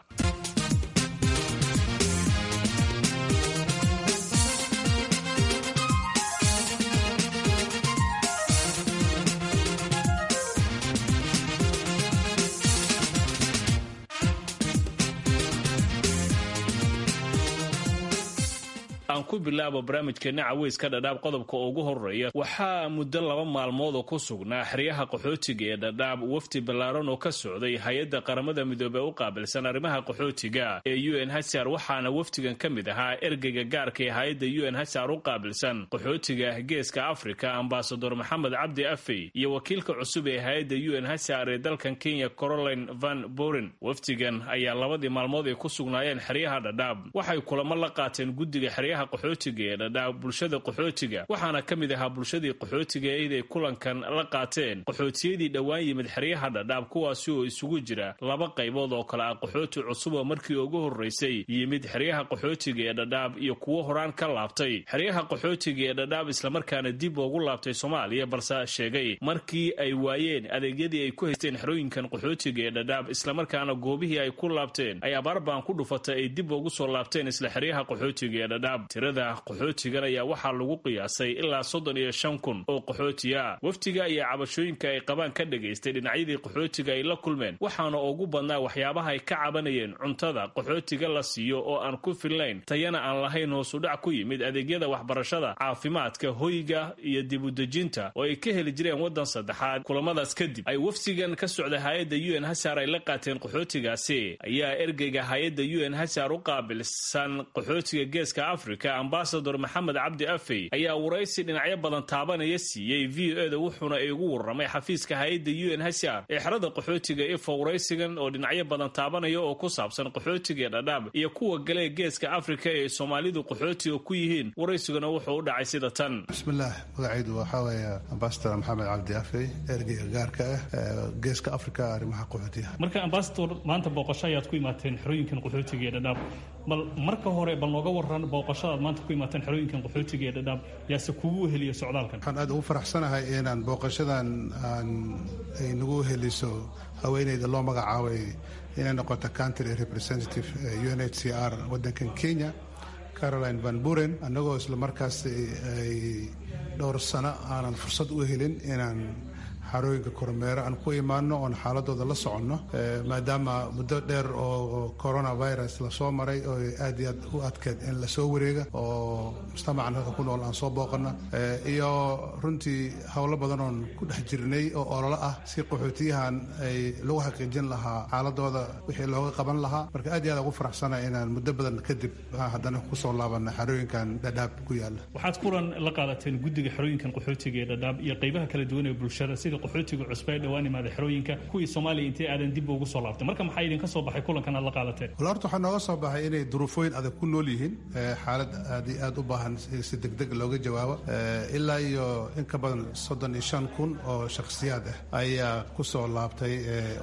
aan ku bilaabo barnaamijkeena caweyska dhadhaab qodobka ugu horeeya waxaa muddo laba maalmood oo ku sugnaa xeryaha qaxootiga ee dhadhaab wafdi ballaaran oo ka socday hay-adda qaramada midoobey u qaabilsan arrimaha qaxootiga ee u n hsr waxaana wafdigan ka mid ahaa ergeyga gaarka ee hay-adda u n hsr u qaabilsan qaxootiga geeska afrika ambasador maxamed cabdi afey iyo wakiilka cusub ee hay-adda u n hsr ee dalkan kenya caroline van boren wafdigan ayaa labadii maalmood ay ku sugnaayeen xeryaha dhadhaab waxay kulamo la qaateen guddiga xeryaha qaxootiga ee dhadhaab bulshada qaxootiga waxaana ka mid ahaa bulshadii qaxootiga eeday kulankan la qaateen qaxootiyadii dhowaan yimid xeryaha dhadhaab kuwaasi oo isugu jira laba qaybood oo kale ah qaxooti cusub oo markii ugu horreysay yimid xeryaha qaxootiga ee dhadhaab iyo kuwo horaan ka laabtay xeryaha qaxootiga ee dhadhaab islamarkaana dib ugu laabtay soomaaliya balse sheegay markii ay waayeen adeegyadii ay ku haysteen xerooyinkan qaxootiga ee dhadhaab islamarkaana goobihii ay ku laabteen ay abaarbaan ku dhufatay ay dib ugu soo laabteen isla xeryaha qaxootiga ee dhadhaab tirada qaxootigan ayaa waxaa lagu qiyaasay ilaa soddon iyo shan kun oo qaxootiya waftiga iyo cabashooyinka ay qabaan ka dhagaystay dhinacyadii qaxootiga ay la kulmeen waxaana ugu badnaa waxyaabaha ay ka cabanayeen cuntada qaxootiga la siiyo oo aan ku filnayn tayana aan lahayn hoosudhac ku yimid adeegyada waxbarashada caafimaadka hoyga iyo dibudejinta oo ay ka heli jireen waddan saddexaad kulamadaas kadib ay wafsigan ka socda hay-adda u n hsar ay la qaateen qaxootigaasi ayaa ergeyga hay-adda u n hsar u qaabilsan qaxootiga geeska afrika ambasador maxamed cabdi afey ayaa waraysi dhinacyo badan taabanaya siiyey v o eda wuxuuna igu warramay xafiiska hay-adda u n hsr ee xerada qaxootiga ifo waraysigan oo dhinacyo badan taabanaya oo ku saabsan qaxootiga dhadhaab iyo kuwa galee geeska afrika ee soomaalidu qaxootiga ku yihiin waraysiguna wuxuu u dhacay sida tan bismillaah magacaydu waxaa weeye ambasador maxamed cabdi afey ergeyga gaarka ah geeska afrika arrimaha qaxootiga marka ambasador maanta booqasho ayaad ku imaateen xerooyinkan qaxootiga ee dhadhaab bal marka hore bal nooga waran booqashadaad maanta ku imaateen xerooyinkan qaxootiga ee dhadhaab yaase kugu weheliya socdaalkan waxaan aad ugu faraxsanahay inaan booqashadan aan ay nagu heliso haweeneyda loo magacaabay inay noqoto country representative u n h c r waddankan kenya caroline van buren annagoo isla markaas ay dhowr sano aanan fursad u helin inaan xarooyinka kormeero aan ku imaano oon xaaladooda la soconno maadaama muddo dheer oo coronavirus lasoo maray oo aad iyo aad u adkeed in lasoo wareega oo mujtamacan halka ku nool aan soo booqana iyo runtii howlo badan oon ku dhex jirnay oo ololo ah si qaxootiyahan ay lagu xaqiijin lahaa xaaladooda wixii looga qaban lahaa marka aad iyo aad ugu faraxsana inaan muddo badan kadib haddana kusoo laabana xarooyinkan dhadhaab ku yaala waxaad kulan la qaadateen guddiga xerooyinkan qaxootiga ee dhadhaab iyo qaybaha kala duwan ee bulshada sida qaxootiga cusba ee dhowaan imaada xerooyinka kuwii soomaaliya intay aadan dib ugu soo laabtay marka maxaa idinka soo baxay kulankan aad la qaadateen wal horta waxaa nooga soo baxay inay duruufooyin adag ku nool yihiin xaalad aad iyo aad u baahan si degdeg looga jawaabo ilaa iyo in ka badan soddon iyo shan kun oo shakhsiyaad ah ayaa ku soo laabtay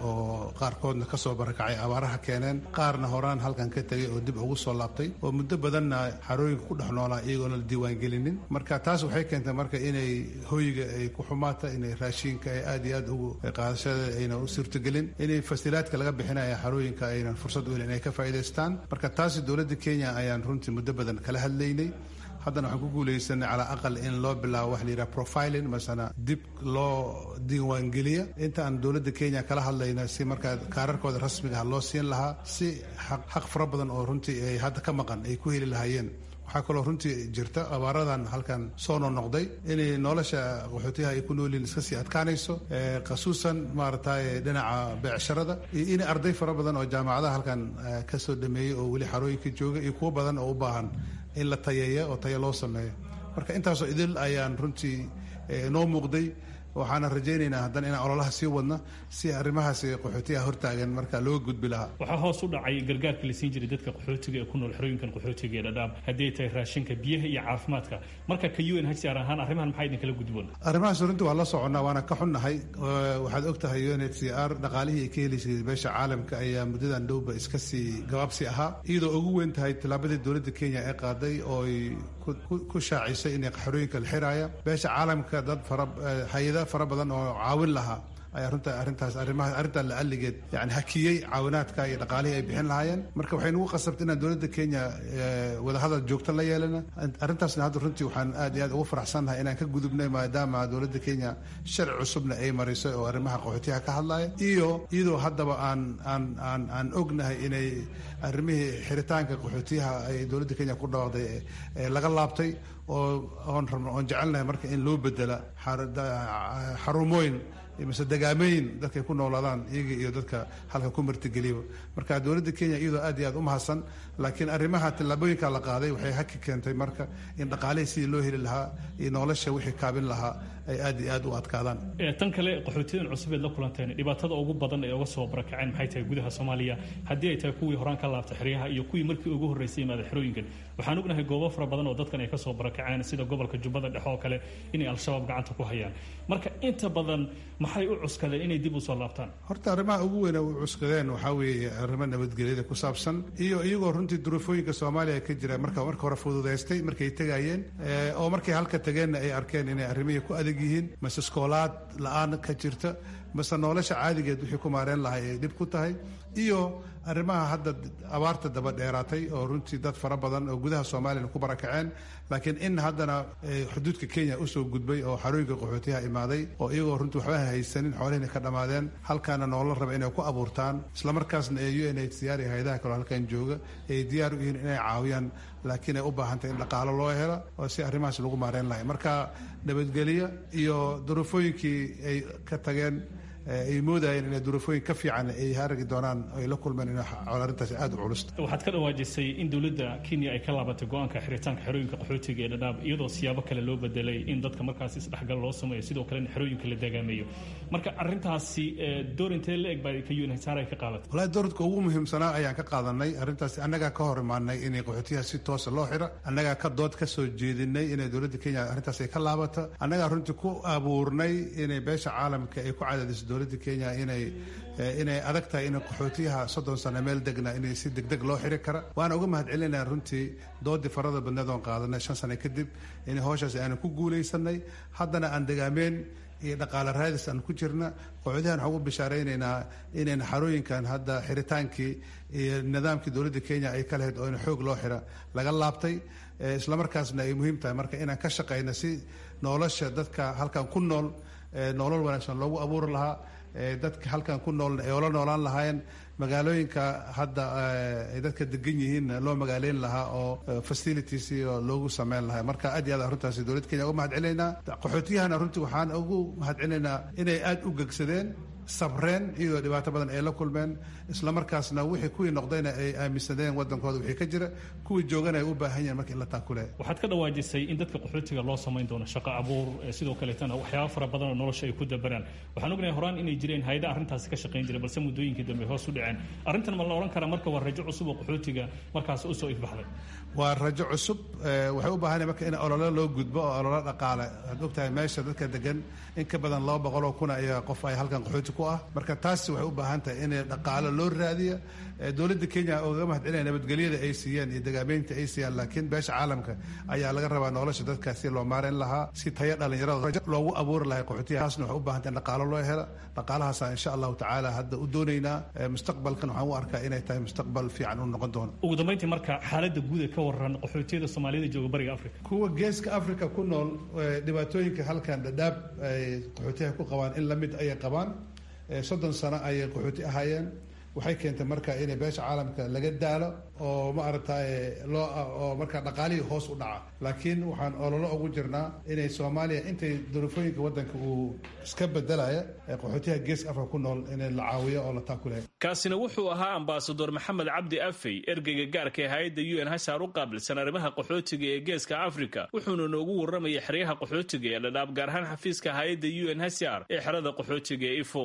oo qaarkoodna ka soo barakacay abaaraha keeneen qaarna horaan halkan ka tegay oo dib ugu soo laabtay oo muddo badanna xarooyinka ku dhex noolaa iyagoona la diiwaangelinin marka taas waxay keentay marka inay hoyga ay ku xumaata inay raashiinka ay aad iyo aad ugu qaadashada ayna u suurtagelin inay fasilaadka laga bixinaya xarooyinka aynan fursad u helin inay ka faa'iidaystaan marka taasi dowladda kenya ayaan runtii muddo badan kala hadlaynay haddana waxaan ku guulaysanay calaa aqal in loo bilaabo wax la yidhaha profiling masana dib loo diiwaangeliya inta aan dowladda kenya kala hadlayna si markaa kaararkooda rasmiga ah loo siin lahaa si xaq fara badan oo runtii ay hadda ka maqan ay ku heli lahaayeen waxaa kaloo runtii jirta abaaradan halkan soo nonoqday inay nolosha qaxootiyaha ay ku noolyihin iska sii adkaanayso khasuusan maaragtay dhinaca beecsharada iyo in arday fara badan oo jaamacadaha halkan ka soo dhameeyey oo weli xarooyinka jooga iyo kuwo badan oo u baahan in la tayeeya oo tayo loo sameeyo marka intaasoo idil ayaan runtii noo muuqday waxaana rajaynaynaa haddana inaan ololaha sii wadna si arrimahaasi qaxootiyaha hortaagan marka loo gudbi lahaa waxaa hoos u dhacay gargaarka la siin jiray dadka qaxootiga ee ku nool xerooyinkan qaxootiga ee dhadhaab haddii ay tahay raashinka biyaha iyo caafimaadka marka ka un hcr ahaan arrimahan maxaa idinkala gudboon arrimahaas runtii waa la soconnaa waana ka xunnahay waxaad og tahay un h c r dhaqaalihii ay ka helaysay beesha caalamka ayaa muddadan dhowba iska sii gabaabsi ahaa iyadoo ugu weyn tahay tallaabadii dowladda kenya ee qaaday oo ay ku shaacisay inay xerooyinka la xiraaya beesha caalamka dad fara hay-ada fara badan oo caawin lahaa ayaa runta arrintaas arrimaha arrintan la alligeed yani hakiyey caawinaadka iyo dhaqaalihii ay bixin lahaayeen marka waxay nagu qasabtay inaan dowladda kenya wadahadal joogto la yeelana arrintaasna hadda runtii waxaan aad iyo aad ugu faraxsannahay inaan ka gudubnay maadaama dowladda kenya sharci cusubna ay marisay oo arrimaha qaxootiyaha ka hadlaya iyo iyadoo haddaba aan aan aan aan ognahay inay arrimihii xiritaanka qaxootiyaha ay dowladda kenya ku dhawaaqday laga laabtay oo oon rabno oon jecelnahay marka in loo bedela xarumooyin mise degaameyn dadkay ku noolaadaan iyaga iyo dadka halka ku martigeliba marka dowladda kenya iyadoo aad iyo aad u mahadsan laakiin arrimaha tallaabooyinka la qaaday waxay haki keentay marka in dhaqaalihii sidii loo heli lahaa iyo nolosha wixii kaabin lahaa ay aad iyo aad u adkaadaan tan kale qaxootiyadan cusub eed la kulanteen dhibaatada ugu badan ee uga soo barakaceen maxay tahay gudaha soomaaliya haddii ay tahay kuwii horaan ka laabtay xeryaha iyo kuwii markii ugu horreysay imaada xerooyinkan waxaan ognahay goobo fara badan oo dadkan ay ka soo barakaceen sida gobolka jubbada dhexe oo kale inay al-shabaab gacanta ku hayaan marka inta badan maxay u cuskadeen inay dib u soo laabtaan horta arrimaha ugu weyn u cuskadeen waxaa weeye arrimo nabadgelyada ku saabsan iyo iyagoo runtii duruufooyinka soomaaliya ka jira marka marka hore fududaystay markay tegayeen oo markay halka tageenna ay arkeen inay arrimihii ku adag yihiin mase iskoolaad la-aan ka jirta mase nolosha caadigeed wixii ku maareen lahay ay dhib ku tahay iyo arrimaha hadda abaarta daba dheeraatay oo runtii dad fara badan oo gudaha soomaaliyana ku barakaceen laakiin in haddana xuduudka kenya usoo gudbay oo xarooyinka qaxootiyaha imaaday oo iyagoo runtii waxba haysanin xoolihina ka dhammaadeen halkaana noola raba inay ku abuurtaan islamarkaasna ee u n h c r iyo hay-adaha kaloo halkan jooga ay diyaar u yihiin inay caawiyaan laakiin ay u baahantahy in dhaqaalo loo helo oo si arrimahaas lagu maareen lahay marka nabadgelyo iyo duruufooyinkii ay ka tageen ay moodayeen inay duruufooyin ka fiican ay haragi doonaan ay la kulmeen in arrintaasi aada u culus waxaad ka dhawaajisay in dowladda kenya ay ka laabatay go-aanka xiritaanka xerooyinka qaxootiga ee dhadhaab iyadoo siyaabo kale loo bedelay in dadka markaas isdhexgal loo sameeyo sidoo kalena xerooyinka la dagaameeyo marka arrintaasi door intee la eg baa ka unhsr ay ka qaadatay walahi dowladka ugu muhiimsanaa ayaan ka qaadanay arrintaasi annagaa ka hor imaanay inay qaxootiyaha si toosa loo xiro annagaa ka dood ka soo jeedinay inay dowladda kenya arrintaas ay ka laabato annagaa runtii ku abuurnay inay beesha caalamka ay ku cadaadiso dowladda kenya inay inay adag tahay in qaxootiyaha soddon sano meel degna inay si degdeg loo xiri kara waana uga mahad celinaya runtii doodii farada badneed oon qaadanay shan sano kadib in howshaas aanan ku guulaysanay haddana aan degaameen iyo dhaqaale raadis aan ku jirna qaxootiyahan waxaan ugu bishaaraynaynaa inayna xarooyinkan hadda xiritaankii iyo nidaamkii dowladda kenya ay ka lahayd oo in xoog loo xira laga laabtay islamarkaasna ay muhiim tahay marka inaan ka shaqayno si nolosha dadka halkan ku nool nolol wanaagsan loogu abuuri lahaa dadka halkan ku nool ay ola noolaan lahaayeen magaalooyinka hadda ay dadka degan yihiin loo magaaleyn lahaa oo facilities oo loogu sameyn lahaa marka aad iyo aad runtaasi dowladda kenya uga mahad celinaynaa qaxootiyahana runtii waxaan ugu mahad celinaynaa inay aada u gegsadeen sabreen iyadoo dhibaato badan ay la kulmeen islamarkaasna wixii kuwii noqdayna ay aaminsadeen wadankooda wixii ka jira kuwii joogana ay u baahan yihiin marka in la taakule waxaad ka dhawaajisay in dadka qaxootiga loo samayn doono shaqo abuur sidoo kaleetana waxyaaba fara badan oo nolosha ay ku dabaraan waxaan ognahay horaan inay jireen hay-ada arrintaasi ka shaqayn jiray balse muddooyinkii dambe hoos u dhaceen arrintan ma la odhan karaa marka waa rajo cusub oo qaxootiga markaas usoo ifbaxday waa rajo cusub waxay u baahanay marka in olole loo gudbo oo olole dhaqaale waxaad ogtahay meesha dadka degan in ka badan laba boqol oo kun ayaa qof ay halkan qaxooti qaxooti ku ah marka taas waxay u baahan tahay in dhaqaalo loo raadiya dowladda kenya ogaga mahadcelinaya nabadgelyada ay siiyeen iyo dagaameynta ay siiyaan laakiin beesha caalamka ayaa laga rabaa nolosha dadkaas si loo maareyn lahaa si tayo dhalinyarada loogu abuuri lahay qaxootiya taasna waxay u baahan tahay in dhaqaalo loo helo dhaqaalahaasa insha allahu tacaala hadda u doonaynaa mustaqbalkan waxaan u arkaa inay tahay mustaqbal fiican u noqon doono ugu dambeyntii marka xaaladda guud ee ka waran qaxootiyada soomaaliyada jooga bariga africa kuwa geeska africa ku nool dhibaatooyinka halkan dhadhaab ay qaxootiyaha ku qabaan in lamid ayay qabaan soddon sano ayay qaxooti ahaayeen waxay keentay marka in beesha caalamka laga daalo oo ma aragtay loo oo marka dhaqaalihii hoos u dhaca laakiin waxaan ololo ugu jirnaa inay soomaaliya intay duruufooyinka wadanka uu iska bedelaya qaxootiyaha geeska afrika ku nool in la caawiyo oo la taakulaya kaasina wuxuu ahaa ambasador maxamed cabdi afey ergeyga gaarka ee hay-adda u n hsar u qaabilsan arrimaha qaxootiga ee geeska africa wuxuuna noogu warramayay xeryaha qaxootiga ee dhadhaab gaar ahaan xafiiska hay-adda u n hsr ee xerada qaxootiga ee ifo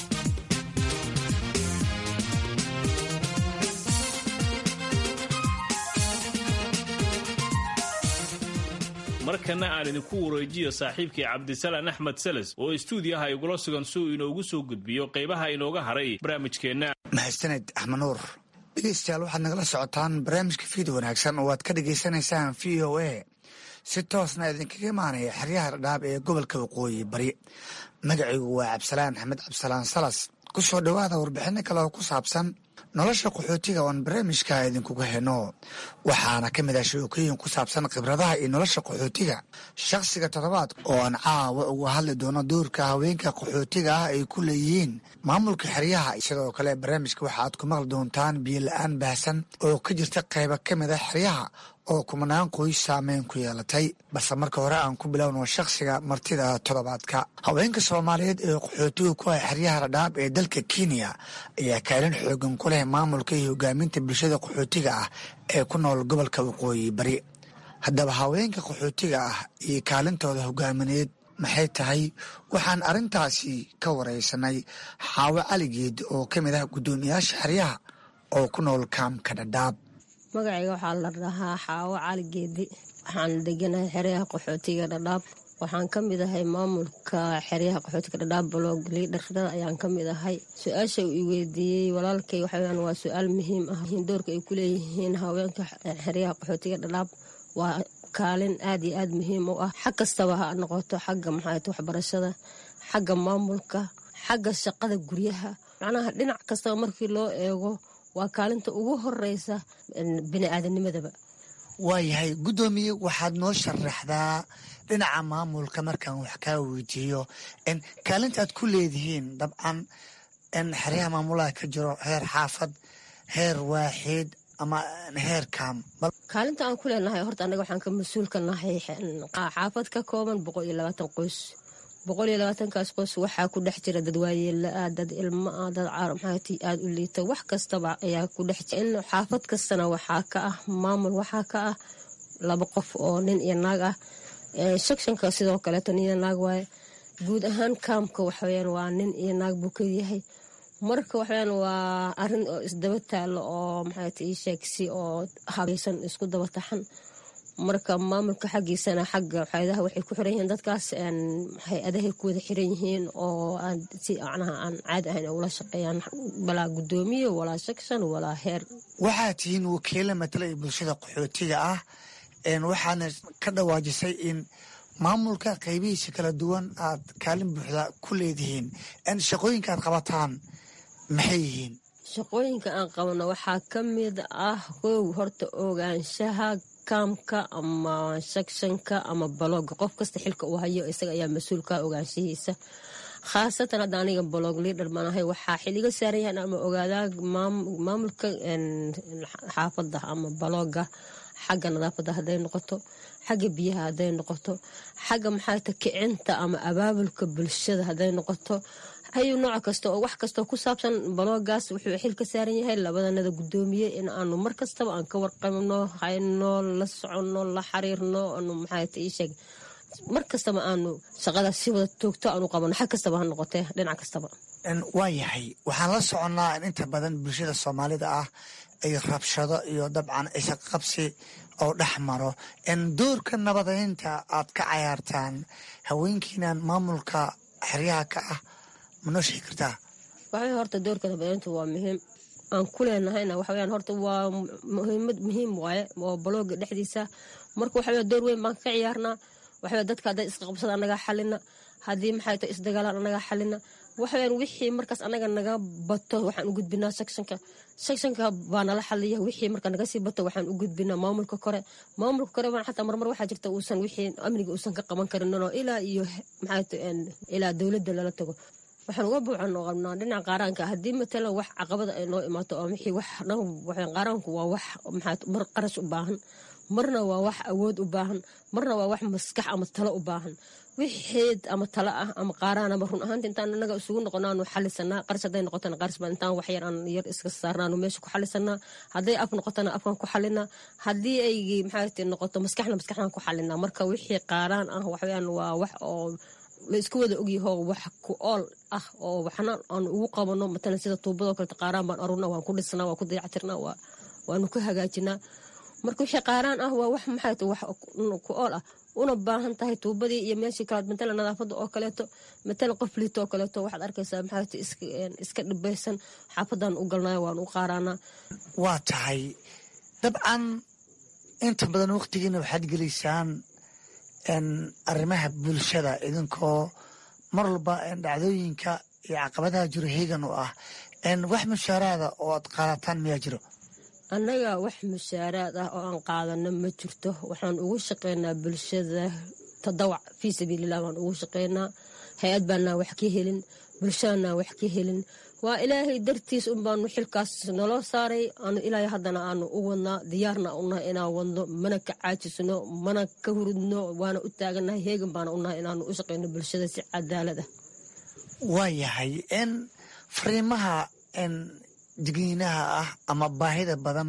markana aan idinku wareejiyo saaxiibkii cabdisalaan axmed seles oo istuudiyaha igula sugan si uu inoogu soo gudbiyo qaybaha inooga haray barnaamijkeenna mahadsaned axmed nuur dhegeystayaal waxaad nagala socotaan barnaamijka fiid wanaagsan oo aad ka dhagaysanaysaan v o a si toosna idinkaga imaanaya xeryaha dhadhaab ee gobolka waqooyi bari magacaygu waa cabdisalaan axmed cabdisalaan salas ku soo dhowaada warbixino kale oo ku saabsan nolosha qaxootiga oon barnaamijka idinkuga heno waxaana ka mid ah sheekooyin ku saabsan khibradaha iyo nolosha qaxootiga shakhsiga toddobaad oo aan caawa uga hadli doono doorka haweenka qaxootiga ah ay ku leeyihiin maamulka xeryaha sidoo kale barnaamijka waxaaad ku maqli doontaan biyo la-aan baahsan oo ka jirta qayba ka mid ah xeryaha oo kumanaan qoys saameyn ku yeelatay balse marka hore aan ku bilowno shakhsiga martida toddobaadka haweenka soomaaliyeed ee qaxootiga ku ah xeryaha dhadhaab ee dalka kenya ayaa kaalin xoogan ku leh maamulka iyo hogaaminta bulshada qaxootiga ah ee ku nool gobolka waqooyi bari haddaba haweenka qaxootiga ah iyo kaalintooda hogaamineed maxay tahay waxaan arrintaasi ka wareysanay xaawo caligeed oo ka mid ah guddoomiyaasha xeryaha oo ku nool kaamka dhadhaab magacayga waxaa la dhahaa xaawo cali geedi waxaan deganahay xeryaha qaxootiga dhadhaab waxaan ka mid ahay maamulka xeryaha qaxootiga dhadhaab blog liidharada ayaan ka mid ahay su-aasha uu i weydiiyey walaalkay waxaweyaan waa su-aal muhiim ah doorka ay ku leeyihiin haweenka xeryaha qaxootiga dhadhaab waa kaalin aad iyo aad muhiim u ah xag kastaba ha noqoto xagga maxaat waxbarashada xagga maamulka xagga shaqada guryaha macnaha dhinac kastaba markii loo eego waa kaalinta ugu horeysa bini-aadanimadaba waayahay guddoomiye waxaad noo sharaxdaa dhinaca maamulka markaan wax kaa weydiiyo kaalinta aad ku leedihiin dabcan xeryaha maamulaha ka jiro heer xaafad heer waaxid ama heer kaam kaalinta aan ku leenahay horta anaga waxaan ka mas-uulka nahay xaafad ka kooban boqol iyo labaatan qoys boqol iyo labaatankaas qoys waxaa ku dhex jira dad waayeelaa dad ilmo ah dad caar maxaati aada u liita wax kastaba ayaa ku dhex jira in xaafad kastana waxaa ka ah maamul waxaa ka ah laba qof oo nin iyo naag ah shakshanka sidoo kaleeto nin iyo naag waaye guud ahaan kaamka waxaweyaan waa nin iyo naag buu kayahay marka waxaweyaan waa arin oo isdaba taalo oo maxaati ii sheegsi oo habaysan isku daba taxan marka maamulka xaggiisana xagga waxayadaha waxay ku xiran yihiin dadkaas hay-adahay ku wada xiran yihiin oo si macnaha aan caadi ahayn ula shaqeeyaan walaa guddoomiye walaa shakshan walaa heer waxaad tihiin wakiila matalaya bulshada qaxootiga ah waxaana ka dhawaajisay in maamulka qaybihiisa kala duwan aad kaalin buuxda ku leedihiin shaqooyinka aad qabataan maxay yihiin shaqooyinka aan qabno waxaa ka mid ah kow horta ogaanshaha kaamka ama shakshanka ama balooga qof kasta xilka uu hayo isaga ayaa mas-uulka ogaanshahiisa khaasatan hadda aniga balog liidher banahay waxaa xiliga saaran yahan ama ogaadaa maamulka xaafada ama balooga xagga nadaafada haday noqoto xagga biyaha haday noqoto xagga maxaata kicinta ama abaabulka bulshada haday noqoto hayu nooc kasta oo wax kastao ku saabsan baloogaas wuxuu xil ka saaran yahay labadanada guddoomiye in aanu mar kastaba aan ka warqabno hayno la soconno la xiriirno anu maxaata ii sheeg mar kastaba aanu shaqada si wada toogto aanu qabano xag kastaba ha noqotee dhinac kastaba waa yahay waxaan la soconnaa in inta badan bulshada soomaalida ah ay rabshado iyo dabcan isaqabsi oo dhex maro doorka nabadeynta aad ka cayaartaan haweenkiinan maamulka xeryaha ka ah ma noo sheegi kartaa waxay horta doorka nabadeyntu waa muhiim aan ku leenahayna waxaweyaan horta waa muhiimad muhiim waaye oo balooga dhexdiisa marka waxawey door weyn baan ka ciyaarnaa waxawey dadka hadday isqabsada anagaa xalina haddii maxay tahay isdagaalaan anagaa xalina waxaweyaan wixii markaas anaga naga bato waxaan u gudbinaa sectionka sectionka baa nala xaliya wixii marka naga sii bato waxaan u gudbinaa maamulka kore maamulka kore baan xataa marmar waxaa jirta uusan wixii amniga uusan ka qaban karin oo ilaa iyo maxay tahay ilaa dowladda lala tago waxaan uga buucan oo qabnaa dhinaca qaaraanka haddii matalan wax caqabada ay noo imaato oo wixii wax dhan waxaan qaaraanku waa wax maxaa mar qarash u baahan marna waa wax awood u baahan marna waa wax maskax ama talo u baahan wixii ama talo ah ama qaaraan ama run ahaanta intaan anaga isugu noqonaanu xalisanaa qaras hadday noqotana qaras baan intaan wax yar aan yar iska saarnaanu meesha ku xalisanaa hadday af noqotana afkan ku xalinaa haddii ay maxaa noqoto maskaxna maskaxdan ku xalinaa marka wixii qaaraan ah waxweyaan waa wax oo la isku wada ogyaho wax ku ool ah oo waxna aan ugu qabano matalan sida tuubadoo kaleta qaaraan baan arurna waan ku dhisnaa waan ku dayactirnaa waanu ku hagaajinaa marka wixii qaaraan ah waa wax maxay ta wax ku ool ah una baahan tahay tuubadii iyo meeshii kalaad matalan nadaafadda oo kaleeto matalan qof liito oo kaleeto waxaad arkaysaa maxay ta iska dhibaysan xaafadan u galnayo waan u qaaraanaa waa tahay dabcan inta badan waqtigiina waxaad gelaysaan arrimaha bulshada idinkoo mar walba dhacdooyinka iyo caqabadaha jiro heegan u ah wax mushaaraada oo aad qaadataan miyaa jiro annaga wax mushaaraad ah oo aan qaadano ma jirto waxaan ugu shaqeynaa bulshada tadawac fii sabiililah baan ugu shaqeynaa hay-ad baanaa wax ka helin bulshadaanaa wax ka helin waa ilaahay dartiis unbaanu xilkaas naloo saaray aanu ilaahay haddana aanu u wadnaa diyaarna unahay inaan wadno mana ka caajisno mana ka hurudno waana u taaganahay heegan baana unahay inaanu u shaqeyno bulshada si cadaalad ah waayahay n fariimaha digniinaha ah ama baahida badan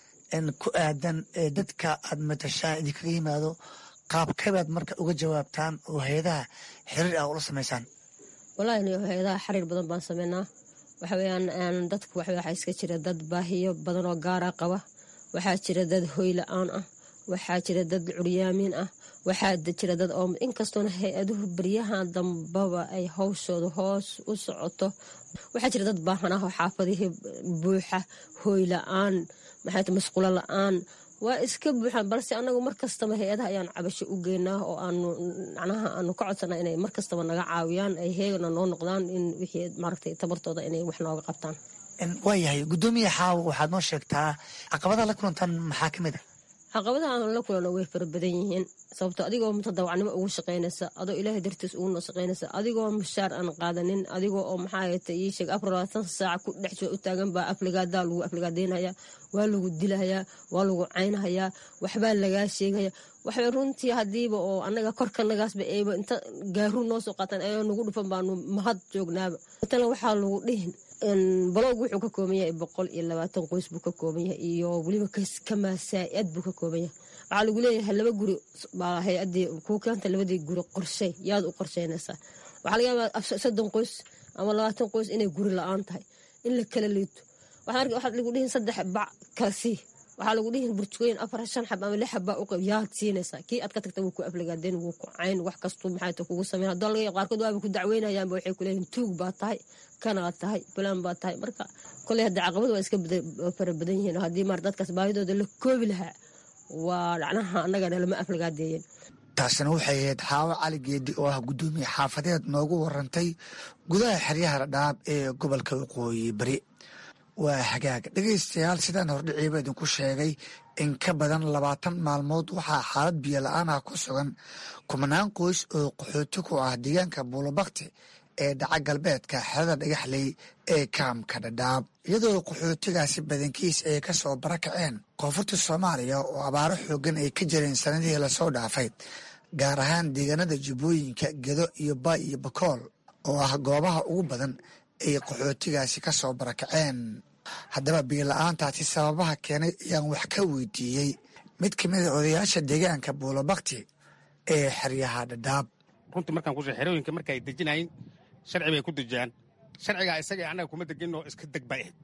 ku aadan ee dadka aad matashaan idinkaga yimaado qaabkabaad marka uga jawaabtaan oo hay-adaha xiriir ah ula samaysaan walahi hay-adaha xiriir badan baan sameynaa waxaweyaan dadku waxaa iska jira dad baahiyo badan oo gaara qaba waxaa jira dad hoy la-aan ah waxaa jira dad curyaamiin ah waxaa jira dad oo inkastoona hay-aduhu baryahan dambaba ay hawshooda hoos u socoto waxaa jira dad baahan ah oo xaafadihii buuxa hooy la-aan maxay masquulo la-aan waa iska buuxaan balse anagu markastaba hay-adaha ayaan cabasho u geynaa oo aanu macnaha aanu ka codsanaa inay markastaba naga caawiyaan ay heegana noo noqdaan in wixii maaragtay tabartooda inay wax nooga qabtaan waayahay guddoomiya xaawo waxaad noo sheegtaa caqabadaha la kulantaan maxaa ka mid a caqabadaha aan la kulano way fara badan yihiin sababto adigoo mutadawacnimo ugu shaqaynaysa adoo ilaahay dartiis ugu noo shaqaynaysa adigoo mushaar aan qaadanin adigoo oo maxaayata ii sheeg afar labaatan saac ku dhex soo u taagan baa afligaadaa lagu afligaadeynaya waa lagu dilahayaa waa lagu caynhayaa waxbaa lagaa sheegaya waxbay runtii hadiiba oo anaga korkanagaasba eeba inta gaaru noo soo qaataan ayoo nagu dhufan baanu mahad joognaaba matalan waxaa lagu dhihin balowg wuxuu ka kooban yahay boqol iyo labaatan qoys buu ka kooban yahay iyo weliba kamasaaid buu ka kooban yahay waxaa lagu leeyahay laba guri baa hay-adii kuu keenta labadii guri qorshay yaad u qorsheynaysaa waxaa laga yaabaa soddon qoys ama labaatan qoys inay guri la-aan tahay in la kala liito waxaad lagu dhihin saddex bac kala sii waxaa lagu dhihin burjugooyin afar shan xab ama lix xabbaa uqayb yaad siinaysaa kii aad ka tagta wuu ku aflagaadeen wuu ku cayn wax kastuu maxay kugu sameyn haddoo laga yaab qaarkood waaba ku dacweynayaanba waxay ku leeyihin tuug baa tahay kanaad tahay bulaan baa tahay marka koley hadda caqabad waa iska fara badan yihiin haddii maar dadkaas baahidooda la koobi lahaa waa dhacnaha annagana lama aflagaadeeyeen taasina waxay ahayd xaawo cali geedi oo ah guddoomiye xaafadeed noogu warantay gudaha xeryaha dhadhaab ee gobolka waqooyi bari waa hagaag dhegaystayaal sidaan hordhiciiba idinku sheegay in ka badan labaatan maalmood waxaa xaalad biyo la-aan ah ku sugan kumanaan qoys oo qaxooti ku ah deegaanka buulobakti ee dhaca galbeedka xerada dhagaxley ee kaamka dhadhaab iyadoo qaxootigaasi badankiis ay ka soo barakaceen koonfurta soomaaliya oo abaaro xoogan ay ka jireen sanadihii lasoo dhaafay gaar ahaan deegaanada jubbooyinka gedo iyo baay iyo bakool oo ah goobaha ugu badan ay qaxootigaasi ka soo barakaceen haddaba biila-aantaasi sababaha keenay ayaan wax ka weydiiyey mid ka mida odayaasha deegaanka buulobakti ee xeryaha dhadhaab runtii markaan ku xerooyinka marka ay dejinayn sharci bay ku dejiyaan sharcigaa isaga annaga kuma deginoo iska deg bay ahayd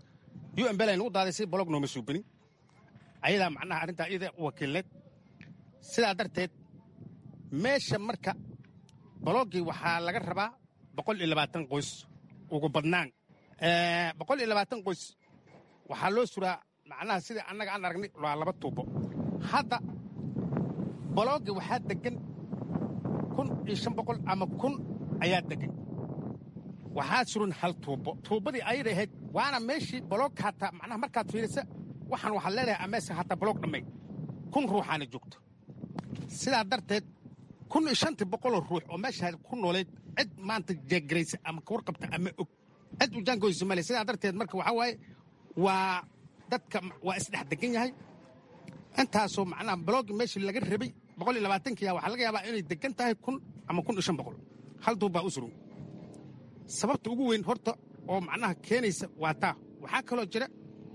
u m bel ay nagu daaday si bolog nooma suubinin ayadaa macnaha arrintaa iyada wakiilneed sidaa darteed meesha marka bologgii waxaa laga rabaa boqol iyo labaatan qoys ugu badnaan boqol iyo labaatan qoys waxaa loo suraa macnaha sida annaga aan aragnay waa laba tuubo hadda bolooga waxaa degan kun iyo shan boqol ama kun ayaa degan waxaa suran hal tuubo tuubadii ayada ahayd waana meeshii boloog hataa macnaha markaad fiirisa waxaan waxaad leedahay ameeska hataa boloog dhammay kun ruuxaana joogto sidaa darteed kun iyo shantii boqoloo ruux oo meeshaa ku nooleed cid maanta jeegaraysa ama ka warqabta ama og cid u jaangoysa male sidaa darteed marka waxaa waaye waa dadka waa isdhex degan yahay intaasoo macnaha baloogi meeshii laga rabay boqol iyo labaatankiya waxaa laga yaabaa inay degan tahay kun ama kun iyo shan boqol hal duub baa u suran sababta ugu weyn horta oo macnaha keenaysa waa taa waxaa kaloo jira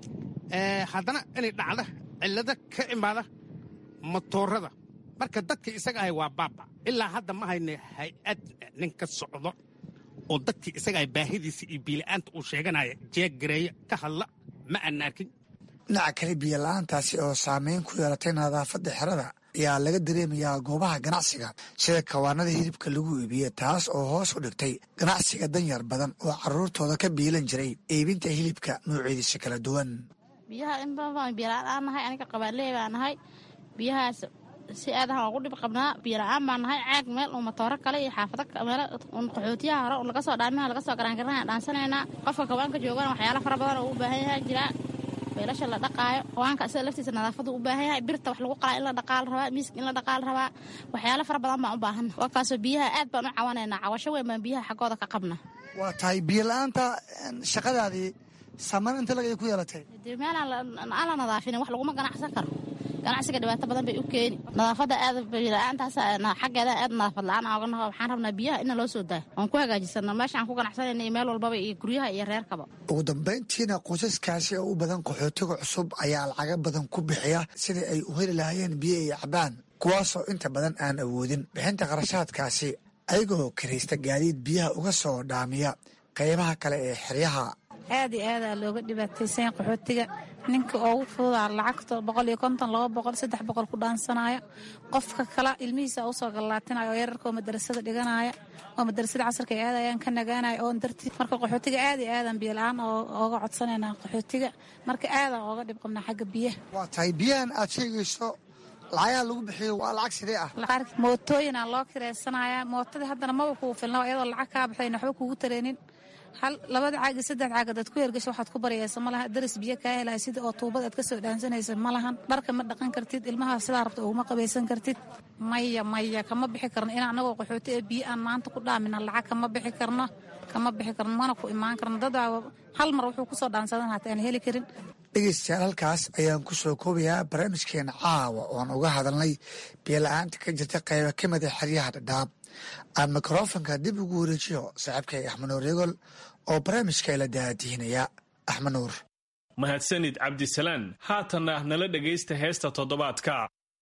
haddana inay dhacda cillado ka imaada matoorada marka dadka isaga ahay waa baaba ilaa hadda ma hayne hay-ad nin ka socdo oo dadkii isaga ahay baahidiisa iyo biila'aanta uu sheeganaya jeeggareeya ka hadla ma aan arkin dhinaca kale biyola'aantaasi oo saameyn ku yeelatay nadaafadda xerada ayaa laga dareemayaa goobaha ganacsiga sida kawaanada hilibka lagu iibiye taas oo hoos u dhigtay ganacsiga danyar badan oo carruurtooda ka biilan jiray iibinta hilibka noocyadiisa kala duwan biyaha in badan biyola'aan aan nahay aniga qabaaleey baa nahay biyahaas si aadahan ugu dhib qabnaa biyola'aan baa nahay caag meel uu matooro kale iyo xaafado meelo qaxootiyaha hore laga soo dhaamiha laga soo garaangarnaa dhaansanaynaa qofka kawaanka joogana waxyaala fara badan oo u baahan yahay jiraa beelasha la dhaqaayo kawaanka sida laftiisa nadaafadu u baahan yahay birta wax lagu qalaa in la dhaqaal rabaa miiska in la dhaqaal rabaa waxyaalo fara badan baan u baahan wakaasoo biyaha aad baan u cawanaynaa cawasho weyn baan biyaha xaggooda ka qabna waa tahay biyola'aanta shaqadaadii saameyn inta lagay ku yeelatay dee meelaan aan la nadaafinin wax laguma ganacsan karo ganacsiga dhibaato badan bay u keeni nadaafadda aad biyola'aantaas xaggeeda aad nadaafad la-aan ooga naho waxaan rabnaa biyaha ina loo soo daayo oon ku hagaajisano meesha aan ku ganacsanayna iyo meel walbaba iyo guryaha iyo reerkaba ugu dambayntiina qoysaskaasi oo u badan qaxootiga cusub ayaa lacaga badan ku bixiya sidai ay u heli lahaayeen biyo iyo cabaan kuwaasoo inta badan aan awoodin bixinta kharashaadkaasi ayagoo karaysta gaadiid biyaha uga soo dhaamiya qaybaha kale ee xeryaha aad iyo aadaa looga dhibaataysanya qaxootiga ninka ugu fududaa lacagta boqol iyo konton laba boqol saddex boqol ku dhaansanaayo qofka kale ilmihiisa usoo gallaatinayo oo yararka oo madarasada dhiganaya oo madarasada casarka ay aadayaan ka nagaanaya oon dartii marka qaxootiga aad iyo aadan biyo la-aan ooga codsanaynaa qaxootiga marka aadaan ooga dhib qabnaa xagga biyaha waa tahay biyahan aad sheegayso lacagaha lagu bixiyo waa lacag sidee ah mootooyinaa loo kiraysanaya mootadii haddana maba kugu filna iyadoo lacag kaa baxdayna waxba kugu tareenin hal labada caag iyo saddex caag adaad ku hergasho waxaad ku baryaysa ma laha daris biyo kaa helaya sida oo tuubad aad ka soo dhaansanaysa ma lahan dharka ma dhaqan kartid ilmaha sidaa rabta uguma qabaysan kartid maya maya kama bixi karno in anagoo qaxooti ee biyo aan maanta ku dhaamina lacag kama bixi karno kama bixi karno mana ku imaan karno dadaa hal mar wuxuu kusoo dhaansadan hata aan heli karin dhegeystayaal halkaas ayaan ku soo koobayaa barnaamijkeena caawa ooan uga hadalnay biyola-aanta ka jirta qayba ka mida xeryaha dhadhaab aan mikrofonka dib ugu wareejiyo saaxiibkay axmed nuur yegol oo barnaamijka ila daadihinaya axmed nuur mahadsanid cabdisalaan haatanna nala dhegaysta heesta toddobaadka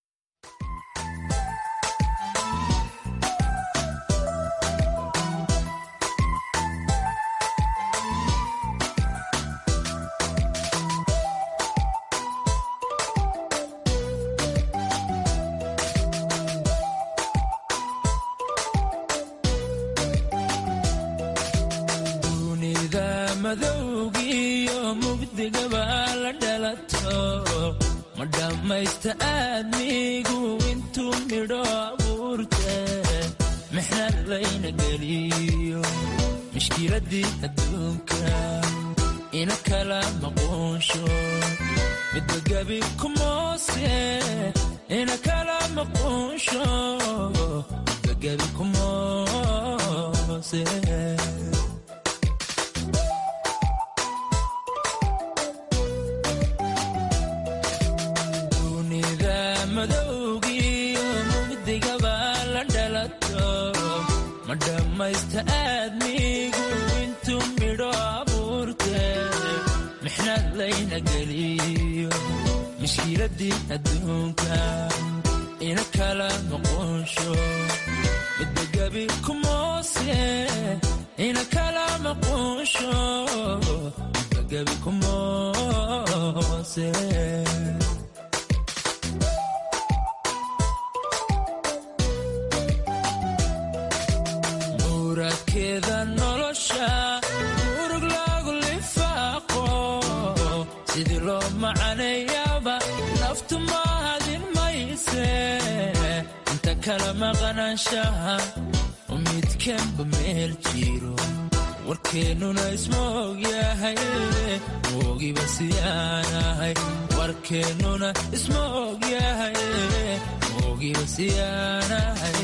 ma dhammaysta aadmigu intuu midho abuurte mixnad layna geliyo mishkiladii adduunka ina kala maquunsho midba gebi kumoose ina kala maquunsho midba gebi kumoose ma dhammaysta aadmigu intuu midho abuurte mixnad layna geliyo mishkiladii adduunka ina kala maquunsho midba gebi kumoose ina kala maquunsho midba gebi kumoose muradkeeda kala maqnaanshaha midkanba meel jiro warkeennuna isma ogyahay moogiba siyaanahay warkeennuna isma ogyahay moogiba siyaanahay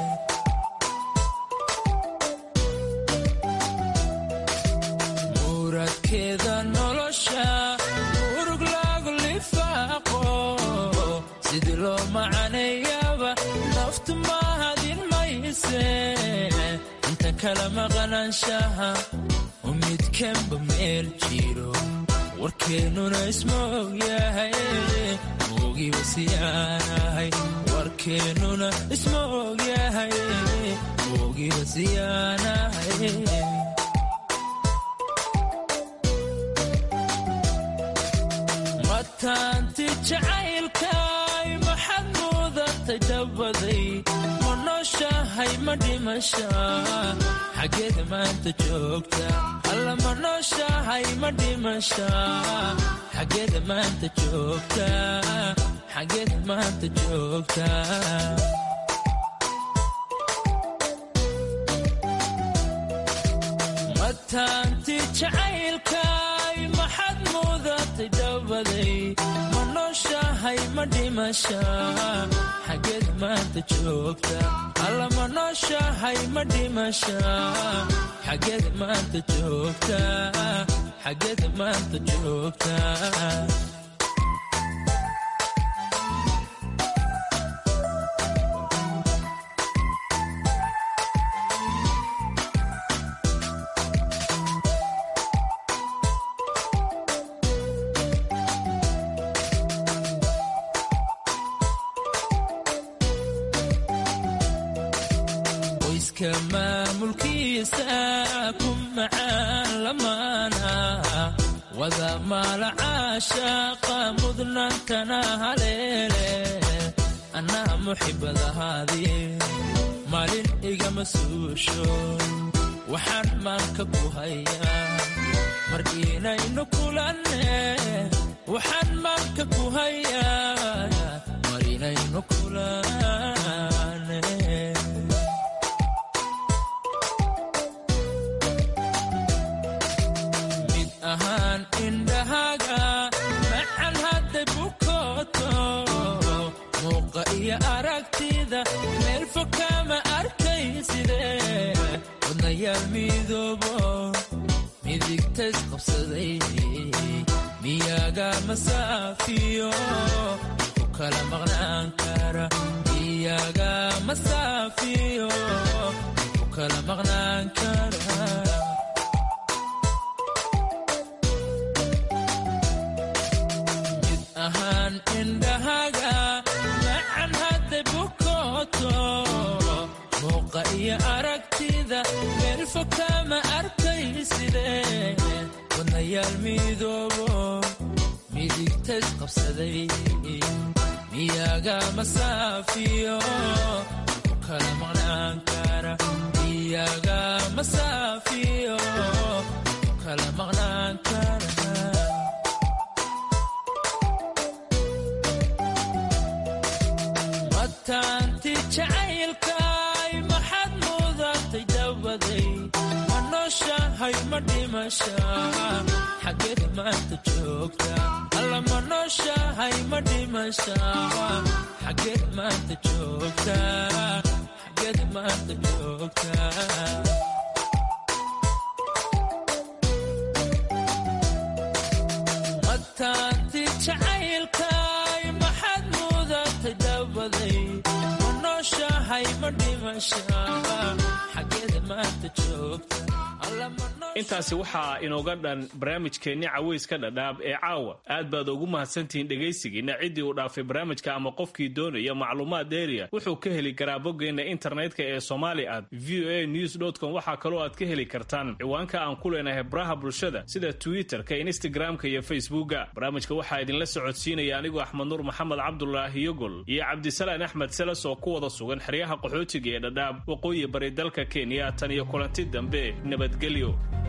muradkeeda nolosha urug lagu lifaaqo sidii loo macaneeyaba naftu mahadin mayse inta kala maqnaanshaha midkanba meel jiro warkeennuna isma ogyahay moogiba siyaanahay warkeennuna isma ogyahay moogiba siyaanahay mataanti jacaylkay maxad muudatay dhabaday ma nooshahay ma dhimasha xaggeed maanta joogta alla ma nooshahay ma dhimasha xaggeed maanta joogta xaggeed maanta joogta mataanti jacaylkay maxad muudatay dhabaday ma nooshahay ma dhimasha xaggeed maanta joogta alla ma nooshahay ma dhimasha xaggeed maanta joogta xaggeed maanta joogta qoyska maamulkiisa ku macaan lamaana wada maala caashaaqa mudnaantana haleele annaha muxibadahaadii maalin igama suusho waxaan maanka ku hayaa mar inaynu kulanne waxaan maanka ku hayaa mar inaynu kulanne mid ahaan indhahaga macan hadday bukooto muuqa iyo aragtida meel fog kama arkaysidee wadnayaal midoobo midigtays qabsaday miyaga masaafiyo ku kala maqnaan kara miyaga masaafiyo ku kala maqnaan kara mid ahaan indhahaga macan hadday bukooto muuqa iyo aragtida meel fog kama arkaysidee wadnayaal midoobo midigtays qabsaday miyaga masaafiyo ku kala maqnaan kara miyaga masaafiyo ku kala maqnaan kara mataanti jacaylkay maxad muudatay dhabaday ma nooshahay ma dhimasha xaggeed maanta joogta alla ma nooshahay ma dhimasha xaggeed maanta joogta xaggeed maanta joogta mataanti jacaylkay maxad muudatay dhabaday ma nooshahay ma dhimasha xaggeed maanta joogta intaasi waxaa inooga dhan barnaamijkeenni caweyska dhadhaab ee caawa aad baad ugu mahadsantihiin dhegaysigiina ciddii uu dhaafay barnaamijka ama qofkii doonaya macluumaad dheeriya wuxuu ka heli karaa boggeenna internetka ee somali at v o a news com waxaa kaloo aad ka heli kartaan ciwaanka aan ku leenahay baraha bulshada sida twitter-ka instagram-ka iyo facebooka barnaamijka waxaa idinla socodsiinaya anigoo axmed nuur maxamed cabdulaahi yogol iyo cabdisalaan axmed seles oo ku wada sugan xeryaha qaxootiga ee dhadhaab waqooyi bari dalka kenya tan iyo kulanti dambe nabadgelyo